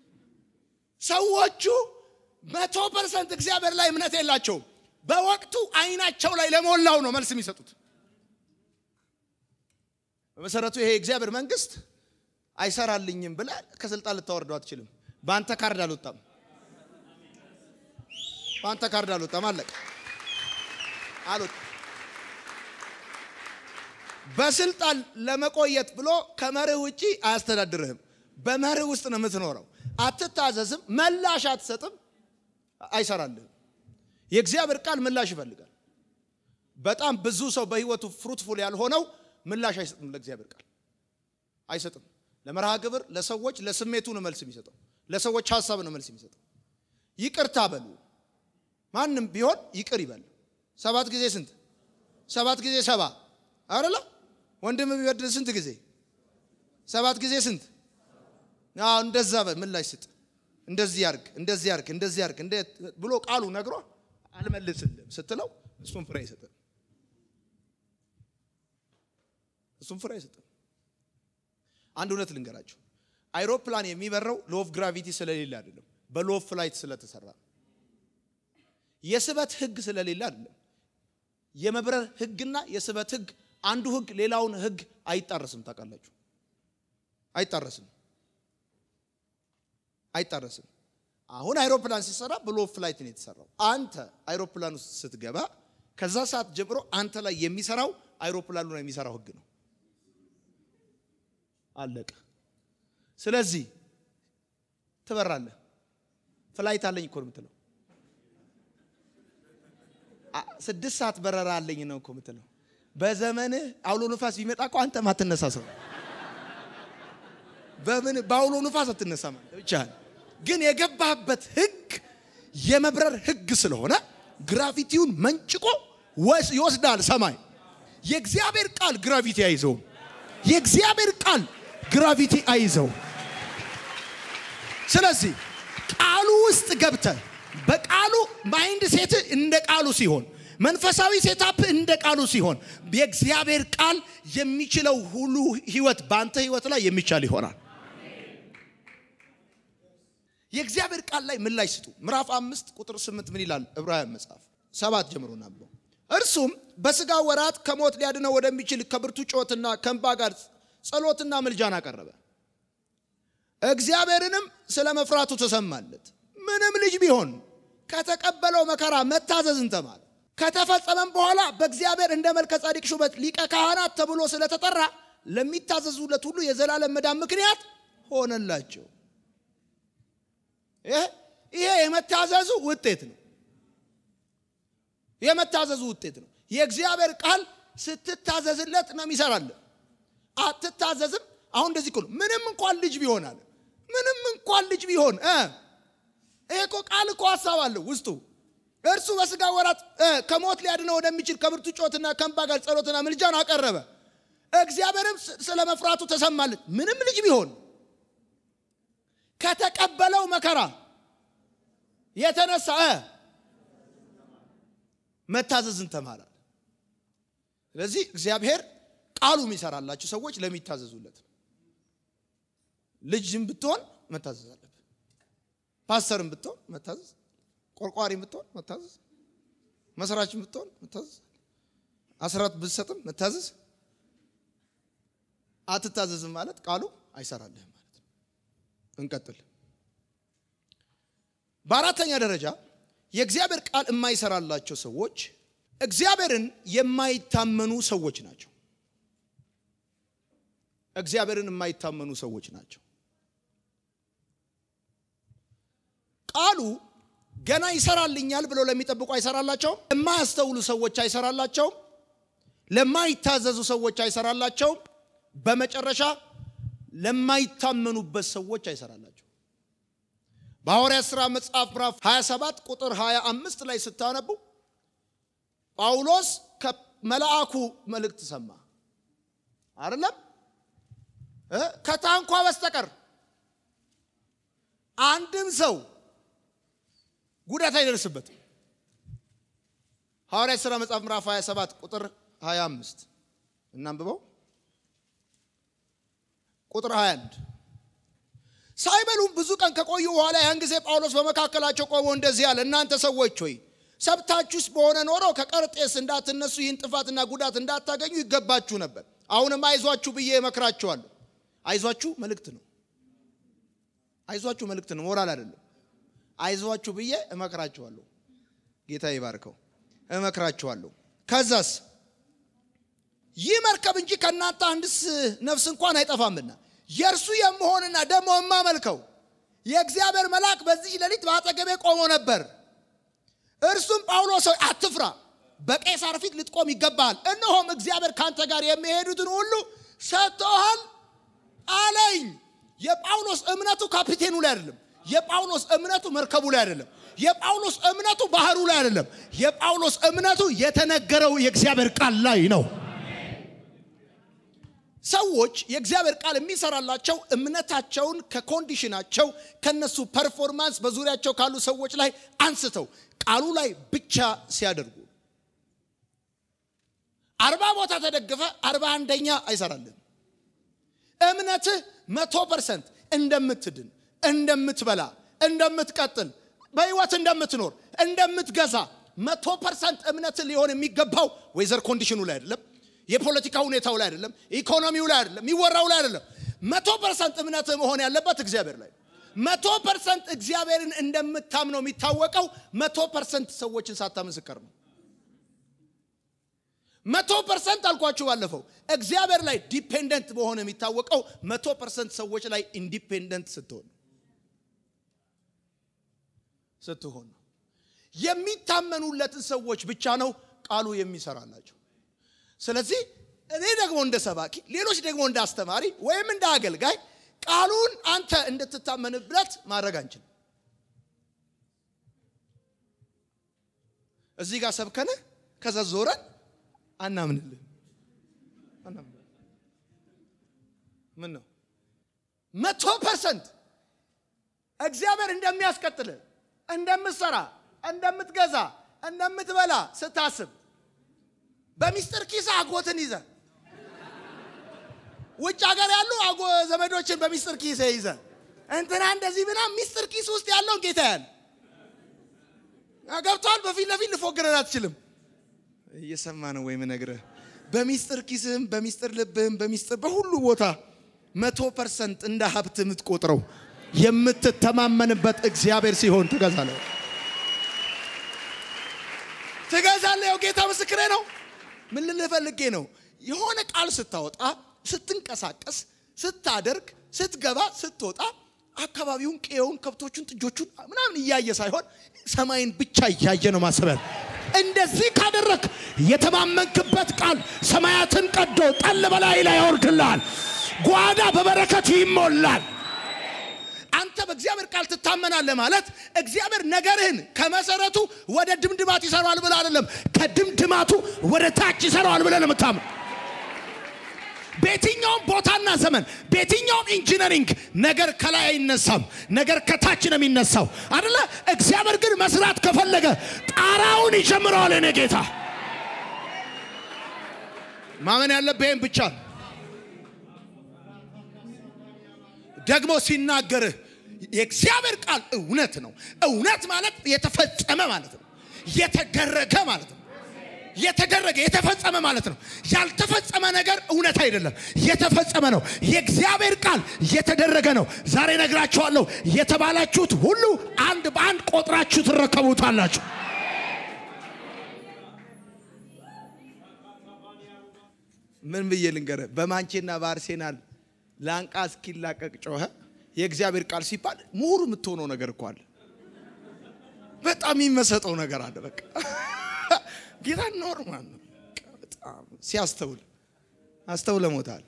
ሰዎቹ መቶ ፐርሰንት እግዚአብሔር ላይ እምነት የላቸውም። በወቅቱ አይናቸው ላይ ለሞላው ነው መልስ የሚሰጡት። በመሰረቱ ይሄ የእግዚአብሔር መንግስት አይሰራልኝም ብለህ ከስልጣን ልታወርደው አትችልም። በአንተ ካርድ አልወጣም። በአንተ ካርድ አልወጣም። አለቀ አልወጣም። በስልጣን ለመቆየት ብሎ ከመርህ ውጪ አያስተዳድርህም። በመርህ ውስጥ ነው የምትኖረው። አትታዘዝም፣ ምላሽ አትሰጥም፣ አይሰራልህም። የእግዚአብሔር ቃል ምላሽ ይፈልጋል። በጣም ብዙ ሰው በህይወቱ ፍሩትፉል ያልሆነው ምላሽ አይሰጥም። ለእግዚአብሔር ቃል አይሰጥም። ለመርሃ ግብር፣ ለሰዎች፣ ለስሜቱ ነው መልስ የሚሰጠው። ለሰዎች ሀሳብ ነው መልስ የሚሰጠው። ይቅርታ በሉ። ማንም ቢሆን ይቅር ይበል። ሰባት ጊዜ ስንት? ሰባት ጊዜ ሰባ አይደለ? ወንድም ቢበድል ስንት ጊዜ? ሰባት ጊዜ ስንት? አዎ እንደዛ በል ምላሽ ስጥ። እንደዚህ ያርግ፣ እንደዚህ ያርግ፣ እንደዚህ ያርግ ብሎ ቃሉ ነግሮ አልመልስልም ስትለው እሱም ፍሬ አይሰጥም። እሱም ፍሬ አይሰጥም። አንድ እውነት ልንገራችሁ። አይሮፕላን የሚበረው ሎቭ ግራቪቲ ስለሌለ አይደለም፣ በሎቭ ፍላይት ስለተሰራ ነው። የስበት ህግ ስለሌለ አይደለም። የመብረር ህግና የስበት ህግ አንዱ ህግ ሌላውን ህግ አይጣረስም። ታውቃላችሁ? አይጣረስም፣ አይጣረስም። አሁን አይሮፕላን ሲሰራ በሎቭ ፍላይት ነው የተሰራው። አንተ አይሮፕላን ውስጥ ስትገባ ከዛ ሰዓት ጀምሮ አንተ ላይ የሚሰራው አይሮፕላኑ ላይ የሚሰራው ህግ ነው። አለቀ። ስለዚህ ትበራለህ። ፍላይት አለኝ እኮ ነው የምትለው። ስድስት ሰዓት በረራ አለኝ ነው እኮ የምትለው። በዘመንህ አውሎ ንፋስ ቢመጣ እኮ አንተም አትነሳ ሰው በምን በአውሎ ንፋስ አትነሳ ማለት ብቻህን። ግን የገባህበት ህግ የመብረር ህግ ስለሆነ ግራቪቲውን መንጭቆ ይወስዳል ሰማይ። የእግዚአብሔር ቃል ግራቪቲ አይዘውም። የእግዚአብሔር ቃል ግራቪቲ አይዘው። ስለዚህ ቃሉ ውስጥ ገብተ በቃሉ ማይንድ ሴት እንደ ቃሉ ሲሆን መንፈሳዊ ሴታፕ እንደ ቃሉ ሲሆን የእግዚአብሔር ቃል የሚችለው ሁሉ ህይወት በአንተ ህይወት ላይ የሚቻል ይሆናል። የእግዚአብሔር ቃል ላይ ምላሽ ስጡ። ምዕራፍ አምስት ቁጥር ስምንት ምን ይላል? ዕብራውያን መጽሐፍ ሰባት ጀምሮ ናብሎ እርሱም በስጋ ወራት ከሞት ሊያድነው ወደሚችል ከብርቱ ጩኸትና ከእንባ ጋር ጸሎትና ምልጃን አቀረበ። እግዚአብሔርንም ስለ መፍራቱ ተሰማለት። ምንም ልጅ ቢሆን ከተቀበለው መከራ መታዘዝን ተማረ። ከተፈጸመም በኋላ በእግዚአብሔር እንደ መልከ ጻዲቅ ሹመት ሊቀ ካህናት ተብሎ ስለተጠራ ለሚታዘዙለት ሁሉ የዘላለም መዳን ምክንያት ሆነላቸው። ይሄ የመታዘዙ ውጤት ነው። የመታዘዙ ውጤት ነው። የእግዚአብሔር ቃል ስትታዘዝለት ነው የሚሰራለን። አትታዘዝም። አሁን እንደዚህ እኮ ነው። ምንም እንኳን ልጅ ቢሆን አለ ምንም እንኳን ልጅ ቢሆን ይሄ እኮ ቃል እኮ ሀሳብ አለው ውስጡ። እርሱ በስጋ ወራት ከሞት ሊያድነው ወደሚችል ከብርቱ ጮትና ከእንባ ጋር ጸሎትና ምልጃን አቀረበ። እግዚአብሔርም ስለ መፍራቱ ተሰማለት። ምንም ልጅ ቢሆን ከተቀበለው መከራ የተነሳ መታዘዝን ተማራል። ስለዚህ እግዚአብሔር ቃሉ የሚሰራላችሁ ሰዎች ለሚታዘዙለት ነው። ልጅም ብትሆን መታዘዝ አለብህ። ፓስተርም ብትሆን መታዘዝ፣ ቆርቋሪም ብትሆን መታዘዝ፣ መስራችም ብትሆን መታዘዝ፣ አስራት ብትሰጥም መታዘዝ። አትታዘዝም ማለት ቃሉ አይሰራልህም ማለት ነው። እንቀጥል። በአራተኛ ደረጃ የእግዚአብሔር ቃል የማይሰራላቸው ሰዎች እግዚአብሔርን የማይታመኑ ሰዎች ናቸው። እግዚአብሔርን የማይታመኑ ሰዎች ናቸው። ቃሉ ገና ይሰራልኛል ብለው ለሚጠብቁ አይሰራላቸውም። ለማያስተውሉ ሰዎች አይሰራላቸውም። ለማይታዘዙ ሰዎች አይሰራላቸውም። በመጨረሻ ለማይታመኑበት ሰዎች አይሰራላቸው። በሐዋርያት ሥራ መጽሐፍ ምዕራፍ 27 ቁጥር 25 ላይ ስታነቡ ጳውሎስ ከመልአኩ መልእክት ሰማ አይደለም ከታንኳ በስተቀር አንድም ሰው ጉዳት አይደርስበትም። ሐዋርያት ሥራ መጽሐፍ ምዕራፍ 27 ቁጥር 25 እናንብበው። ቁጥር 21 ሳይበሉም ብዙ ቀን ከቆዩ በኋላ ያን ጊዜ ጳውሎስ በመካከላቸው ቆሞ እንደዚህ አለ፣ እናንተ ሰዎች ሆይ ሰብታችሁስ በሆነ ኖሮ ከቀርጤስ እንዳትነሱ ይህን ጥፋትና ጉዳት እንዳታገኙ ይገባችሁ ነበር። አሁንም አይዟችሁ ብዬ እመክራችኋለሁ። አይዟችሁ መልእክት ነው። አይዟችሁ መልእክት ነው፣ ሞራል አይደለም። አይዟችሁ ብዬ እመክራችኋለሁ። ጌታ ይባርከው። እመክራችኋለሁ። ከዛስ ይህ መርከብ እንጂ ከእናንተ አንድስ ነፍስ እንኳን አይጠፋምና የእርሱ የምሆንና ደግሞ የማመልከው የእግዚአብሔር መልአክ በዚህ ሌሊት በአጠገቤ ቆሞ ነበር። እርሱም ጳውሎስ ሆይ አትፍራ፣ በቄሳር ፊት ልትቆም ይገባሃል። እነሆም እግዚአብሔር ካንተ ጋር የሚሄዱትን ሁሉ ሰጥቶሃል አለኝ። የጳውሎስ እምነቱ ካፒቴኑ ላይ አይደለም። የጳውሎስ እምነቱ መርከቡ ላይ አይደለም። የጳውሎስ እምነቱ ባህሩ ላይ አይደለም። የጳውሎስ እምነቱ የተነገረው የእግዚአብሔር ቃል ላይ ነው። ሰዎች የእግዚአብሔር ቃል የሚሰራላቸው እምነታቸውን ከኮንዲሽናቸው ከነሱ ፐርፎርማንስ በዙሪያቸው ካሉ ሰዎች ላይ አንስተው ቃሉ ላይ ብቻ ሲያደርጉ አርባ ቦታ ተደግፈ አርባ አንደኛ አይሰራልን። እምነትህ መቶ ፐርሰንት እንደምትድን እንደምትበላ እንደምትቀጥል በህይወት እንደምትኖር እንደምትገዛ መቶ ፐርሰንት እምነትህ ሊሆን የሚገባው ወይዘር ኮንዲሽኑ ላይ አይደለም የፖለቲካ ሁኔታው ላይ አይደለም፣ ኢኮኖሚው ላይ አይደለም፣ የሚወራው ላይ አይደለም። መቶ ፐርሰንት እምነት መሆን ያለበት እግዚአብሔር ላይ። መቶ ፐርሰንት እግዚአብሔርን እንደምታምነው የሚታወቀው መቶ ፐርሰንት ሰዎችን ሳታምስከር ነው። መቶ ፐርሰንት አልኳችሁ ባለፈው እግዚአብሔር ላይ ዲፔንደንት በሆነ የሚታወቀው መቶ ፐርሰንት ሰዎች ላይ ኢንዲፔንደንት ስትሆን ስትሆን ነው። የሚታመኑለትን ሰዎች ብቻ ነው ቃሉ የሚሰራላቸው። ስለዚህ እኔ ደግሞ እንደ ሰባኪ ሌሎች ደግሞ እንደ አስተማሪ ወይም እንደ አገልጋይ ቃሉን አንተ እንድትታመንበት ማድረግ አንችልም። እዚህ ጋር ሰብከነ ከዛ ዞረን አናምንልህ። ምን ነው መቶ ፐርሰንት እግዚአብሔር እንደሚያስቀጥል እንደምትሰራ፣ እንደምትገዛ፣ እንደምትበላ ስታስብ በሚስጥር ኪስ አጎትን ይዘ ውጭ ሀገር ያሉ አጎ ዘመዶችን በሚስጥር ኪስ ይዘ እንትና እንደዚህ ብና ሚስጥር ኪስ ውስጥ ያለውን ጌታ ያል ገብቷል። በፊት ለፊት ልፎግረን አትችልም። እየሰማ ነው ወይም ነግረህ በሚስጥር ኪስህም በሚስጥር ልብህም በሚስጥር በሁሉ ቦታ መቶ ፐርሰንት እንደ ሀብት የምትቆጥረው የምትተማመንበት እግዚአብሔር ሲሆን ትገዛለህ ትገዛለህ። ያው ጌታ ምስክሬ ነው። ምን ልልህ ፈልጌ ነው? የሆነ ቃል ስታወጣ፣ ስትንቀሳቀስ፣ ስታደርግ፣ ስትገባ፣ ስትወጣ አካባቢውን፣ ቄውን፣ ከብቶቹን፣ ጥጆቹን ምናምን እያየ ሳይሆን ሰማይን ብቻ እያየ ነው ማሰቢያ። እንደዚህ ካደረግ የተማመንክበት ቃል ሰማያትን ቀዶ ጠል በላይ ላይ ያወርድልሃል። ጓዳ በበረከት ይሞላል። አንተ በእግዚአብሔር ቃል ትታመናለህ ማለት እግዚአብሔር ነገርህን ከመሰረቱ ወደ ድምድማት ይሰራዋል ብለህ አይደለም፣ ከድምድማቱ ወደ ታች ይሰራዋል ብለህ ነው የምታምን። በየትኛውም ቦታና ዘመን በየትኛውም ኢንጂነሪንግ ነገር ከላይ አይነሳም፣ ነገር ከታች ነው የሚነሳው አደለ? እግዚአብሔር ግን መስራት ከፈለገ ጣራውን ይጀምረዋል። እኔ ጌታ ማመን ያለብህም ብቻ ነው። ደግሞ ሲናገርህ የእግዚአብሔር ቃል እውነት ነው። እውነት ማለት የተፈጸመ ማለት ነው። የተደረገ ማለት ነው። የተደረገ የተፈጸመ ማለት ነው። ያልተፈጸመ ነገር እውነት አይደለም፣ የተፈጸመ ነው። የእግዚአብሔር ቃል የተደረገ ነው። ዛሬ ነግራችኋለሁ። የተባላችሁት ሁሉ አንድ በአንድ ቆጥራችሁ ትረከቡታላችሁ። ምን ብዬ ልንገርህ? በማንቼና በአርሴናል ላንቃ እስኪላቀቅ ጮኸ። የእግዚአብሔር ቃል ሲባል ምሁር የምትሆነው ነገር እኮ አለ። በጣም የሚመሰጠው ነገር አለ። በቃ ጌታ ኖርማል ነው። በጣም ሲያስተውል አስተውለ ሞታል።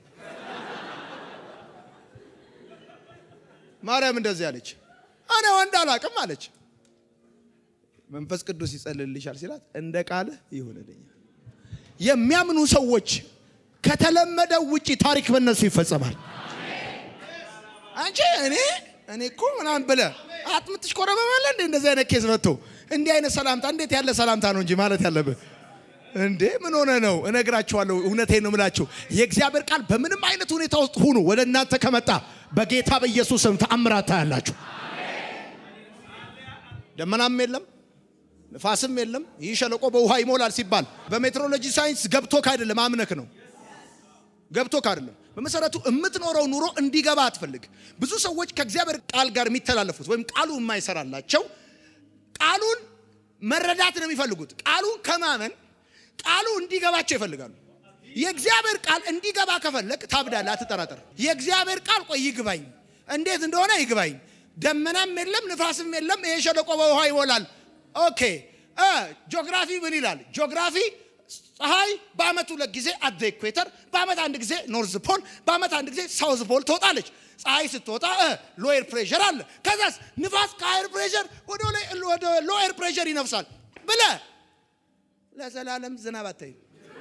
ማርያም እንደዚህ አለች፣ እኔ ወንድ አላቅም አለች። መንፈስ ቅዱስ ይጸልልሻል ሲላት እንደ ቃልህ ይሆንልኛል። የሚያምኑ ሰዎች ከተለመደው ውጪ ታሪክ በእነሱ ይፈጸማል። አንቺ እኔ እኔ እኮ ምናምን ብለህ አጥምትሽ ኮረበበለ እንደ እንደዚህ አይነት ኬዝ መጥቶ እንዲህ አይነት ሰላምታ እንዴት ያለ ሰላምታ ነው እንጂ ማለት ያለብህ እንዴ ምን ሆነ ነው? እነግራችኋለሁ። እውነቴን ነው የምላችሁ። የእግዚአብሔር ቃል በምንም አይነት ሁኔታ ውስጥ ሁኑ ወደ እናንተ ከመጣ በጌታ በኢየሱስ ስም ተአምራት ታያላችሁ። ደመናም የለም ንፋስም የለም። ይህ ሸለቆ በውሃ ይሞላል ሲባል በሜትሮሎጂ ሳይንስ ገብቶክ አይደለም፣ አምነክ ነው። ገብቶክ አይደለም። በመሰረቱ የምትኖረው ኑሮ እንዲገባ አትፈልግ። ብዙ ሰዎች ከእግዚአብሔር ቃል ጋር የሚተላለፉት ወይም ቃሉ የማይሰራላቸው ቃሉን መረዳት ነው የሚፈልጉት። ቃሉን ከማመን ቃሉ እንዲገባቸው ይፈልጋሉ። የእግዚአብሔር ቃል እንዲገባ ከፈለግ ታብዳለህ፣ አትጠራጠር። የእግዚአብሔር ቃል ቆይ ይግባኝ፣ እንዴት እንደሆነ ይግባኝ። ደመናም የለም ንፋስም የለም፣ ይሄ ሸለቆ በውሃ ይሞላል። ኦኬ እ ጂኦግራፊ ምን ይላል? ጂኦግራፊ ፀሐይ በአመት ሁለት ጊዜ አት ኢኩዌተር፣ በአመት አንድ ጊዜ ኖርዝ ፖል፣ በአመት አንድ ጊዜ ሳውዝ ፖል ትወጣለች። ፀሐይ ስትወጣ ሎየር ፕሬሸር አለ። ከዛስ ንፋስ ከሃየር ፕሬሸር ወደ ሎየር ፕሬሸር ይነፍሳል ብለ ለዘላለም ዝናብ አታይም።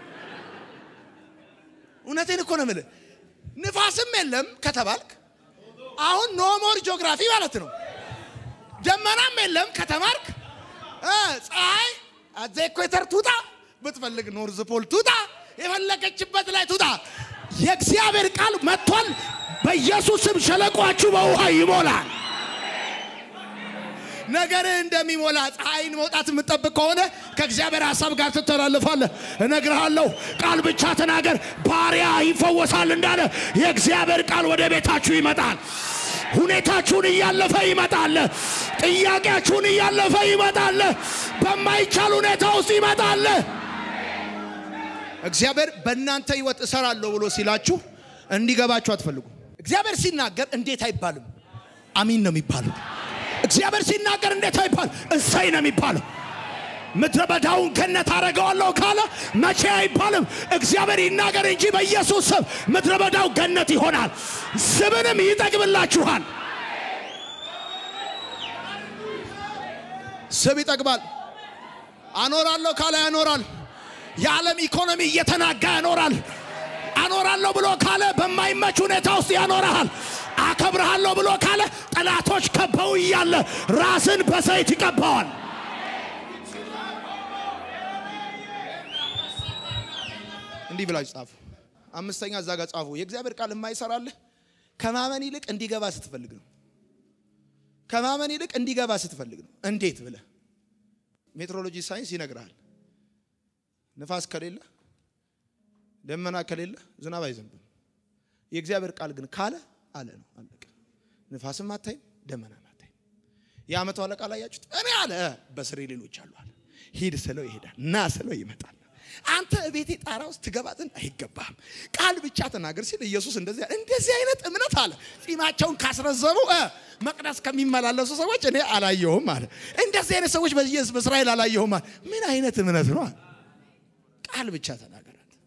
እውነቴን እኮ ነው የምልህ። ንፋስም የለም ከተባልክ አሁን ኖሞር ጂኦግራፊ ማለት ነው። ደመናም የለም ከተማርክ ፀሐይ አዘ ኢኩዌተር ቱጣ ብትፈልግ ኖርዝ ፖል ቱጣ የፈለገችበት ላይ ቱጣ። የእግዚአብሔር ቃል መጥቷል። በኢየሱስም ሸለቋችሁ በውሃ ይሞላል። ነገርህ እንደሚሞላ ፀሐይን መውጣት የምጠብቅ ከሆነ ከእግዚአብሔር ሀሳብ ጋር ትተላልፋለህ። እነግርሃለሁ፣ ቃል ብቻ ተናገር፣ ባሪያ ይፈወሳል እንዳለ የእግዚአብሔር ቃል ወደ ቤታችሁ ይመጣል። ሁኔታችሁን እያለፈ ይመጣል። ጥያቄያችሁን እያለፈ ይመጣል። በማይቻል ሁኔታ ውስጥ ይመጣል። እግዚአብሔር በእናንተ ህይወት እሰራለሁ ብሎ ሲላችሁ እንዲገባችሁ አትፈልጉ። እግዚአብሔር ሲናገር እንዴት አይባልም፣ አሚን ነው የሚባለው። እግዚአብሔር ሲናገር እንዴት አይባል፣ እሰይ ነው የሚባለው። ምድረ በዳውን ገነት አደርገዋለሁ ካለ መቼ አይባልም። እግዚአብሔር ይናገር እንጂ በኢየሱስ ስም ምድረ በዳው ገነት ይሆናል፣ ስብንም ይጠግብላችኋል። ስብ ይጠግባል። አኖራለሁ ካለ ያኖራል። የዓለም ኢኮኖሚ እየተናጋ ያኖራል። አኖራለሁ ብሎ ካለ በማይመች ሁኔታ ውስጥ ያኖርሃል። አከብርሃለሁ ብሎ ካለ ጠላቶች ከበው እያለ ራስን በዘይት ይቀባዋል። እንዲህ ብላችሁ ጻፉ። አምስተኛ እዛ ጋር ጻፉ። የእግዚአብሔር ቃል የማይሰራልህ ከማመን ይልቅ እንዲገባ ስትፈልግ ነው። ከማመን ይልቅ እንዲገባ ስትፈልግ ነው። እንዴት ብለህ ሜትሮሎጂ ሳይንስ ይነግርሃል። ንፋስ ከሌለ ደመና ከሌለ ዝናብ አይዘንብም። የእግዚአብሔር ቃል ግን ካለ አለ ነው። አለቀ። ንፋስም አታይም፣ ደመናም አታይም። የዓመቱ አለቃ ላይ ያችሁት እኔ አለ በስሬ ሌሎች አሉ አለ። ሂድ ስለው ይሄዳል፣ ና ስለው ይመጣል። አንተ ቤቴ ጣራ ውስጥ ትገባ ዘንድ አይገባህም። ቃል ብቻ ተናገር ሲል ኢየሱስ እንደዚህ እንደዚህ አይነት እምነት አለ። ጺማቸውን ካስረዘሙ መቅደስ ከሚመላለሱ ሰዎች እኔ አላየሁም አለ። እንደዚህ አይነት ሰዎች በእስራኤል አላየሁም አለ። ምን አይነት እምነት ነው? ቃል ብቻ ተናገራት።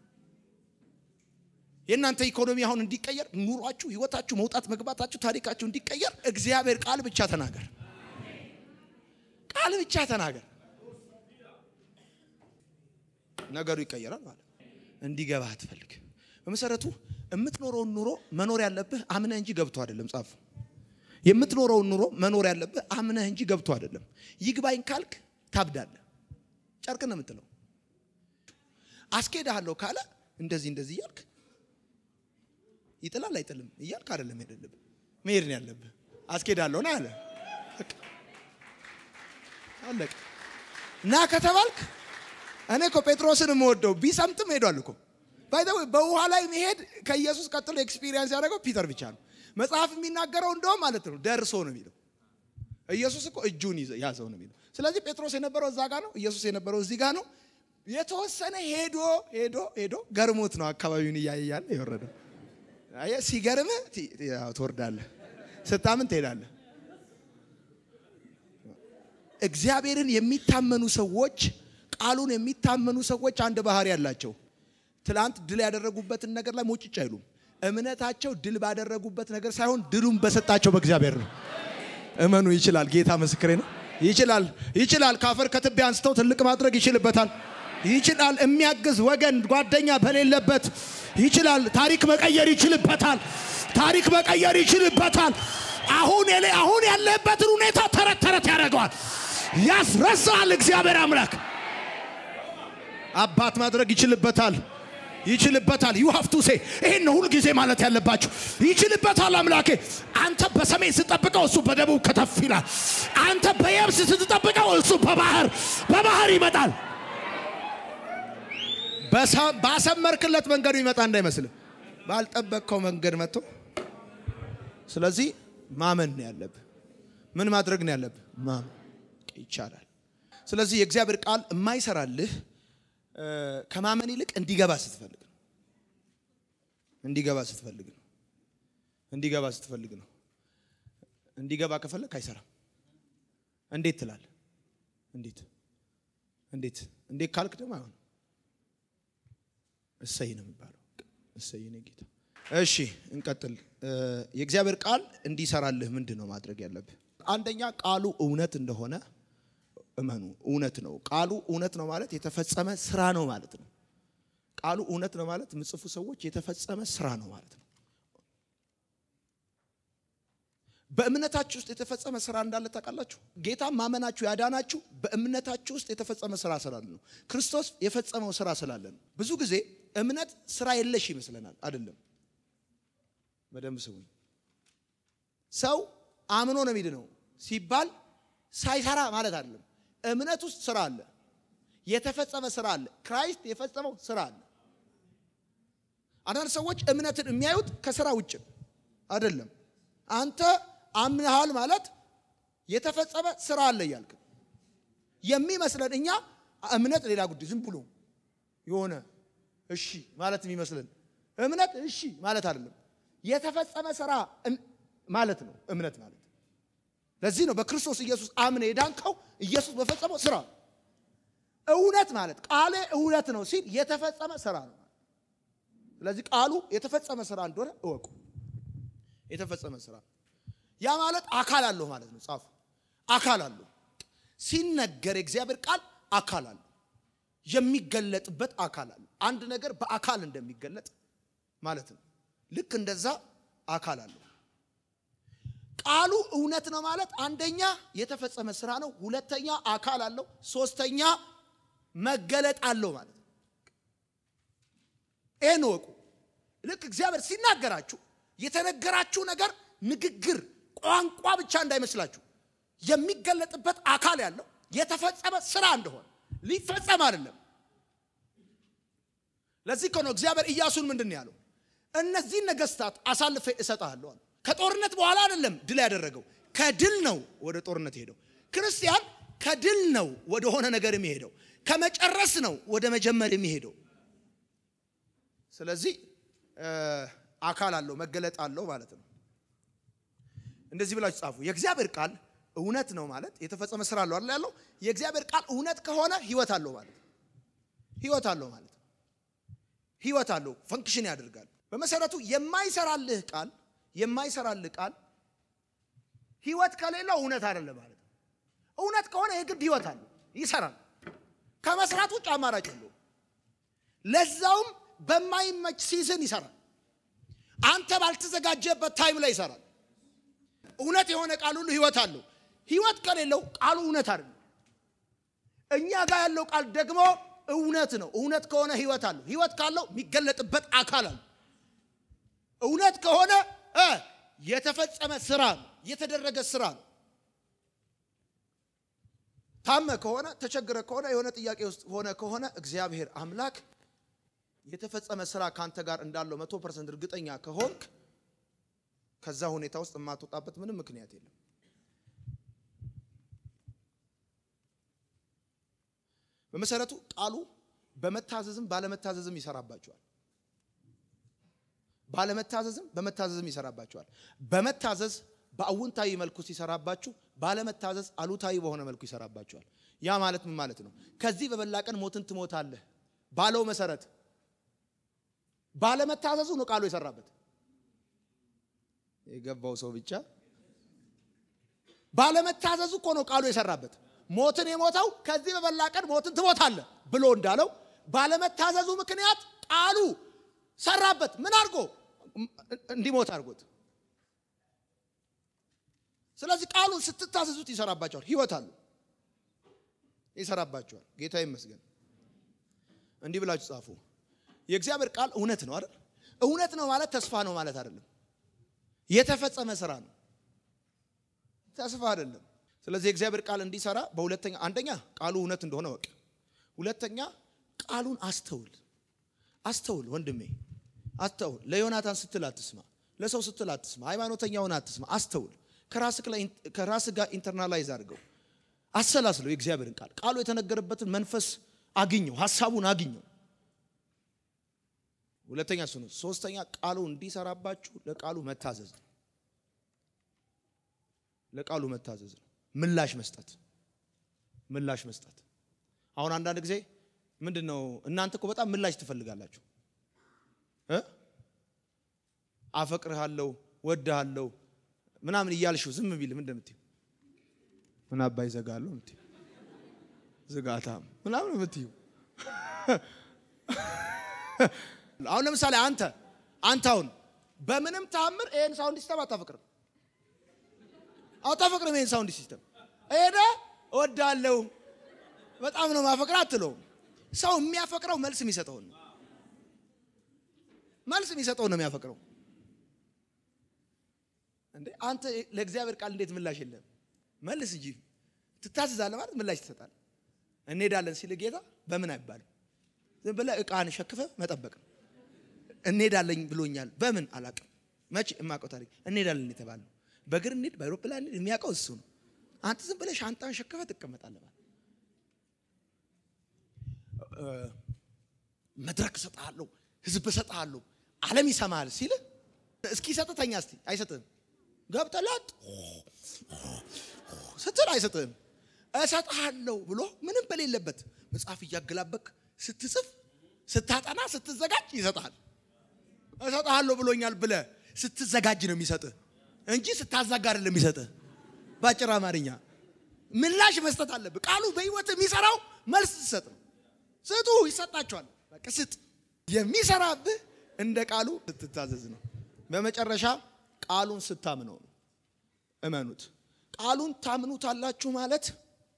የእናንተ ኢኮኖሚ አሁን እንዲቀየር፣ ኑሯችሁ፣ ህይወታችሁ፣ መውጣት መግባታችሁ፣ ታሪካችሁ እንዲቀየር እግዚአብሔር ቃል ብቻ ተናገር። ቃል ብቻ ተናገር። ነገሩ ይቀየራል ማለት እንዲገባ አትፈልግ። በመሰረቱ የምትኖረውን ኑሮ መኖር ያለብህ አምነህ እንጂ ገብቶ አይደለም። ጻፉ። የምትኖረውን ኑሮ መኖር ያለብህ አምነህ እንጂ ገብቶ አይደለም። ይግባኝ ካልክ ታብዳለህ። ጨርቅ ነው የምትለው። አስኬድሃለሁ ካለ እንደዚህ እንደዚህ እያልክ ይጥላል አይጥልም እያልክ አይደለም ሄደልብ መሄድ ነው ያለብህ። አስኬድሃለሁ ና አለ አለቀ። ና ከተባልክ እኔ እኮ ጴጥሮስን የምወደው ቢሰምጥም ሄዷል እኮ ባይዘው በውሃ ላይ መሄድ ከኢየሱስ ቀጥሎ ኤክስፒሪየንስ ያደረገው ፒተር ብቻ ነው። መጽሐፍ የሚናገረው እንደውም ማለት ነው ደርሶ ነው የሚለው። ኢየሱስ እኮ እጁን ያዘው ነው የሚለው። ስለዚህ ጴጥሮስ የነበረው እዛ ጋር ነው፣ ኢየሱስ የነበረው እዚህ ጋር ነው። የተወሰነ ሄዶ ሄዶ ሄዶ ገርሞት ነው አካባቢውን እያየ ያለ የወረደው። አየህ፣ ሲገርምህ ትወርዳለህ፣ ስታምን ትሄዳለህ። እግዚአብሔርን የሚታመኑ ሰዎች ቃሉን የሚታመኑ ሰዎች አንድ ባህሪ ያላቸው ትላንት ድል ያደረጉበትን ነገር ላይ ሞጭጭ አይሉም። እምነታቸው ድል ባደረጉበት ነገር ሳይሆን ድሉን በሰጣቸው በእግዚአብሔር ነው። እመኑ። ይችላል። ጌታ ምስክሬ ነው። ይችላል፣ ይችላል። ካፈር ከትቢያ አንስተው ትልቅ ማድረግ ይችልበታል። ይችላል። የሚያግዝ ወገን ጓደኛ በሌለበት ይችላል። ታሪክ መቀየር ይችልበታል። ታሪክ መቀየር ይችልበታል። አሁን የለ አሁን ያለበትን ሁኔታ ተረት ተረት ያደርገዋል፣ ያስረሳል እግዚአብሔር አምላክ አባት ማድረግ ይችልበታል ይችልበታል ዩ ሃቭ ቱ ሴ ይሄን ነው ሁል ጊዜ ማለት ያለባችሁ ይችልበታል አምላኬ አንተ በሰሜን ስትጠብቀው እሱ በደቡብ ከተፍ ይላል አንተ በየብስ ስትጠብቀው እሱ በባህር በባህር ይመጣል በሰ- ባሰመርክለት መንገዱ ይመጣ እንዳይመስልህ ባልጠበቅከው መንገድ መጥቶ ስለዚህ ማመን ነው ያለብህ ምን ማድረግ ነው ያለብህ ማመን ይቻላል ስለዚህ የእግዚአብሔር ቃል የማይሰራልህ እ፣ ከማመን ይልቅ እንዲገባ ስትፈልግ ነው እንዲገባ ስትፈልግ ነው እንዲገባ ስትፈልግ ነው እንዲገባ ከፈለግ አይሰራም እንዴት ትላለህ እንዴት እንዴት እንዴት ካልክ ደግሞ አይሆንም እሰይ ነው የሚባለው እሰይ ነው ጌታ እሺ እንቀጥል እ፣ የእግዚአብሔር ቃል እንዲሰራልህ ምንድን ነው ማድረግ ያለብህ አንደኛ ቃሉ እውነት እንደሆነ እመኑ እውነት ነው ቃሉ እውነት ነው ማለት የተፈጸመ ስራ ነው ማለት ነው ቃሉ እውነት ነው ማለት ምጽፉ ሰዎች የተፈጸመ ስራ ነው ማለት ነው በእምነታችሁ ውስጥ የተፈጸመ ስራ እንዳለ ታውቃላችሁ ጌታ ማመናችሁ ያዳናችሁ በእምነታችሁ ውስጥ የተፈጸመ ስራ ስላለ ነው ክርስቶስ የፈጸመው ስራ ስላለ ነው ብዙ ጊዜ እምነት ስራ የለሽ ይመስለናል አይደለም በደንብ ስሙኝ ሰው አምኖ ነው የሚድነው ሲባል ሳይሰራ ማለት አይደለም እምነት ውስጥ ስራ አለ የተፈጸመ ስራ አለ ክራይስት የፈጸመው ስራ አለ አንዳንድ ሰዎች እምነትን የሚያዩት ከስራ ውጭ ነው። አይደለም አንተ አምነሃል ማለት የተፈጸመ ስራ አለ እያልክ ነው። የሚመስለን እኛ እምነት ሌላ ጉዳይ ዝም ብሎ የሆነ እሺ ማለት የሚመስለን እምነት እሺ ማለት አይደለም የተፈጸመ ስራ እን- ማለት ነው እምነት ማለት ለዚህ ነው በክርስቶስ ኢየሱስ አምነ የዳንከው ኢየሱስ በፈጸመው ስራ ነው። እውነት ማለት ቃሌ እውነት ነው ሲል የተፈጸመ ስራ ነው ስለዚህ ቃሉ የተፈጸመ ስራ እንደሆነ እወቁ የተፈጸመ ስራ ያ ማለት አካል አለው ማለት ነው ጻፉ አካል አለው ሲነገር የእግዚአብሔር ቃል አካል አለው የሚገለጥበት አካል አለው አንድ ነገር በአካል እንደሚገለጥ ማለት ነው ልክ እንደዛ አካል አለው ቃሉ እውነት ነው ማለት አንደኛ የተፈጸመ ስራ ነው ሁለተኛ አካል አለው ሶስተኛ መገለጥ አለው ማለት ነው ይህን እወቁ ልክ እግዚአብሔር ሲናገራችሁ የተነገራችሁ ነገር ንግግር ቋንቋ ብቻ እንዳይመስላችሁ የሚገለጥበት አካል ያለው የተፈጸመ ስራ እንደሆነ ሊፈጸም አይደለም ለዚህ እኮ ነው እግዚአብሔር ኢያሱን ምንድን ነው ያለው እነዚህን ነገስታት አሳልፌ እሰጥሃለሁ አለ ከጦርነት በኋላ አይደለም ድል ያደረገው ከድል ነው ወደ ጦርነት የሄደው ክርስቲያን ከድል ነው ወደ ሆነ ነገር የሚሄደው ከመጨረስ ነው ወደ መጀመር የሚሄደው ስለዚህ እ፣ አካል አለው መገለጥ አለው ማለት ነው እንደዚህ ብላችሁ ጻፉ የእግዚአብሔር ቃል እውነት ነው ማለት የተፈጸመ ስራ አለው አይደል ያለው የእግዚአብሔር ቃል እውነት ከሆነ ህይወት አለው ማለት ነው ህይወት አለው ማለት ነው ህይወት አለው ፈንክሽን ያደርጋል በመሰረቱ የማይሰራልህ ቃል የማይሰራልህ ቃል ህይወት ከሌለው እውነት አይደለም ማለት ነው እውነት ከሆነ የግድ ህይወት አለው ይሰራል ከመስራት ውጭ አማራጭ የለው ለዛውም በማይመች ሲዝን ይሰራል አንተ ባልተዘጋጀበት ታይም ላይ ይሰራል እውነት የሆነ ቃል ሁሉ ህይወት አለው ህይወት ከሌለው ቃሉ እውነት አይደለም እኛ ጋር ያለው ቃል ደግሞ እውነት ነው እውነት ከሆነ ህይወት አለው ህይወት ካለው የሚገለጥበት አካል አለ እውነት ከሆነ እ የተፈጸመ ስራ ነው የተደረገ ስራ ነው ታመ ከሆነ ተቸግረ ከሆነ የሆነ ጥያቄ ውስጥ ሆነ ከሆነ እግዚአብሔር አምላክ የተፈጸመ ስራ ካንተ ጋር እንዳለው መቶ ፐርሰንት እርግጠኛ ከሆንክ ከዛ ሁኔታ ውስጥ የማትወጣበት ምንም ምክንያት የለም በመሰረቱ ቃሉ በመታዘዝም ባለመታዘዝም ይሰራባቸዋል ባለመታዘዝም በመታዘዝም ይሰራባቸዋል በመታዘዝ በአውንታዊ መልኩ ሲሰራባችሁ ባለመታዘዝ አሉታዊ በሆነ መልኩ ይሰራባቸዋል ያ ማለት ምን ማለት ነው ከዚህ በበላ ቀን ሞትን ትሞታለህ ባለው መሰረት ባለመታዘዙ ነው ቃሉ የሰራበት የገባው ሰው ብቻ ባለመታዘዙ እኮ ነው ቃሉ የሰራበት ሞትን የሞተው ከዚህ በበላ ቀን ሞትን ትሞታለህ ብሎ እንዳለው ባለመታዘዙ ምክንያት ቃሉ ሰራበት ምን አድርጎ እንዲሞት አድርጎት ስለዚህ ቃሉን ስትታዘዙት ይሰራባቸዋል ህይወት አሉ ይሰራባቸዋል ጌታ ይመስገን እንዲህ ብላችሁ ጻፉ። የእግዚአብሔር ቃል እውነት ነው አይደል? እውነት ነው ማለት ተስፋ ነው ማለት አይደለም። የተፈጸመ ስራ ነው፣ ተስፋ አይደለም። ስለዚህ የእግዚአብሔር ቃል እንዲሰራ በሁለተኛ አንደኛ ቃሉ እውነት እንደሆነ ወቅ፣ ሁለተኛ ቃሉን አስተውል። አስተውል ወንድሜ አስተውል። ለዮናታን ስትል አትስማ፣ ለሰው ስትል አትስማ፣ ሃይማኖተኛውን አትስማ። አስተውል። ከራስ ጋር ኢንተርናላይዝ አድርገው አሰላስለው የእግዚአብሔርን ቃል ቃሉ የተነገረበትን መንፈስ አግኘው፣ ሀሳቡን አግኘው። ሁለተኛ እሱ ነው። ሶስተኛ ቃሉ እንዲሰራባችሁ ለቃሉ መታዘዝ ነው። ለቃሉ መታዘዝ ነው። ምላሽ መስጠት ምላሽ መስጠት። አሁን አንዳንድ ጊዜ ምንድን ነው እናንተ እኮ በጣም ምላሽ ትፈልጋላችሁ እ አፈቅርሃለሁ ወድሃለሁ ምናምን እያልሽው ዝም ቢል ምን እንደምትይው ምን አባይ ዘጋለሁ እምትይው ዝጋታም ምናምን የምትይው አሁን ለምሳሌ አንተ አንተ አሁን በምንም ተአምር ይሄን ሳውንድ ሲስተም አታፈቅርም አታፈቅርም ይሄን ሳውንድ ሲስተም ሄደ እወዳለሁ በጣም ነው ማፈቅር አትለውም ሰው የሚያፈቅረው መልስ የሚሰጠውን ነው መልስ የሚሰጠውን ነው የሚያፈቅረው እንዴ አንተ ለእግዚአብሔር ቃል እንዴት ምላሽ የለም መልስ እንጂ ትታዘዛለህ ማለት ምላሽ ትሰጣለህ እንሄዳለን ሲል ጌታ በምን አይባልም ዝም ብለህ እቃን ሸክፈ መጠበቅ ነው እንሄዳለን ብሎኛል በምን አላውቅም መቼ የማውቀው ታሪክ እንሄዳለን የተባለው በእግር እንሂድ በአይሮፕላን እንሂድ የሚያውቀው እሱ ነው አንተ ዝም ብለህ ሻንጣን ሸክፈ ትቀመጣለህ ማለት መድረክ እሰጥሃለሁ ህዝብ እሰጥሃለሁ ዓለም ይሰማሃል ሲል እስኪ ሰጥተኛ እስቲ አይሰጥህም ገብተላት ስትል አይሰጥህም እሰጥሃለሁ ብሎ ምንም በሌለበት መጽሐፍ እያገላበክ ስትጽፍ ስታጠና ስትዘጋጅ ይሰጥሃል እሰጥሃለሁ ብሎኛል ብለ ስትዘጋጅ ነው የሚሰጥህ እንጂ ስታዛጋ አይደለም የሚሰጥህ በአጭር አማርኛ ምላሽ መስጠት አለብህ ቃሉ በህይወት የሚሰራው መልስ ስሰጥ ነው ስጡ ይሰጣቸዋል በቃ ስጥ የሚሰራብህ እንደ ቃሉ ስትታዘዝ ነው በመጨረሻ ቃሉን ስታምነው ነው እመኑት ቃሉን ታምኑታላችሁ ማለት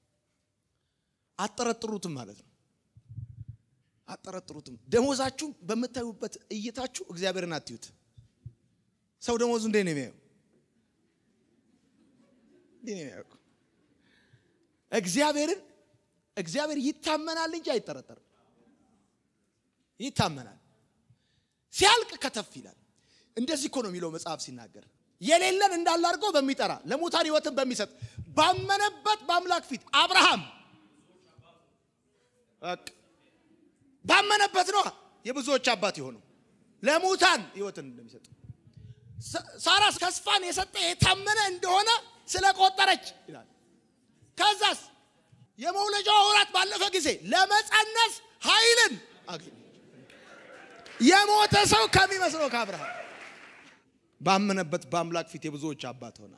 አጠረጥሩትም ማለት ነው አጠረጥሩትም ደሞዛችሁ በምታዩበት እይታችሁ እግዚአብሔርን አትዩት ሰው ደሞዙ እንዴ ነው የሚያየው እንዴ ነው የሚያየው እግዚአብሔርን እግዚአብሔር ይታመናል እንጂ አይጠረጠርም ይታመናል ሲያልቅ ከተፍ ይላል እንደዚህ እኮ ነው የሚለው መጽሐፍ ሲናገር የሌለን እንዳለ አድርጎ በሚጠራ ለሙታን ህይወትን በሚሰጥ ባመነበት በአምላክ ፊት አብርሃም ባመነበት ነው የብዙዎች አባት የሆነው ለሙታን ህይወትን እንደሚሰጥ ሳራ ተስፋን የሰጠ የታመነ እንደሆነ ስለቆጠረች ይላል ከዛስ የመውለጃዋ ወራት ባለፈ ጊዜ ለመጸነስ ኃይልን አገኘ የሞተ ሰው ከሚመስለው ከአብርሃም ባመነበት በአምላክ ፊት የብዙዎች አባት ሆና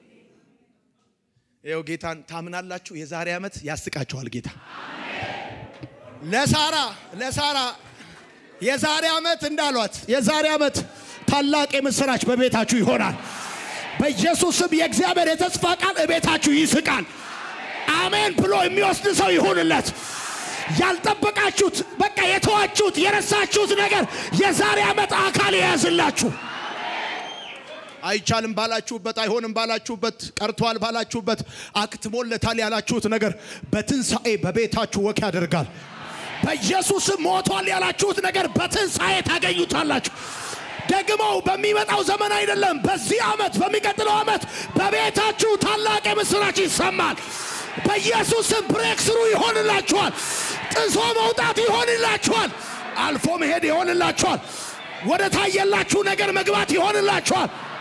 ይኸው ጌታን ታምናላችሁ የዛሬ ዓመት ያስቃችኋል ጌታ ለሳራ ለሳራ የዛሬ ዓመት እንዳሏት የዛሬ ዓመት ታላቅ የምስራች በቤታችሁ ይሆናል በኢየሱስም የእግዚአብሔር የተስፋ ቃል እቤታችሁ ይስቃል አሜን ብሎ የሚወስድ ሰው ይሁንለት ያልጠበቃችሁት በቃ የተዋችሁት የረሳችሁት ነገር የዛሬ ዓመት አካል የያዝላችሁ አይቻልም ባላችሁበት አይሆንም ባላችሁበት ቀርቷል ባላችሁበት አክትሞለታል ያላችሁት ነገር በትንሣኤ በቤታችሁ ወክ ያደርጋል በኢየሱስም ሞቷል ያላችሁት ነገር በትንሣኤ ታገኙታላችሁ ደግሞ በሚመጣው ዘመን አይደለም በዚህ ዓመት በሚቀጥለው ዓመት በቤታችሁ ታላቅ የምስራች ይሰማል በኢየሱስም ብሬክ ስሩ ይሆንላችኋል ጥሶ መውጣት ይሆንላችኋል አልፎ መሄድ ይሆንላችኋል ወደ ታየላችሁ ነገር መግባት ይሆንላችኋል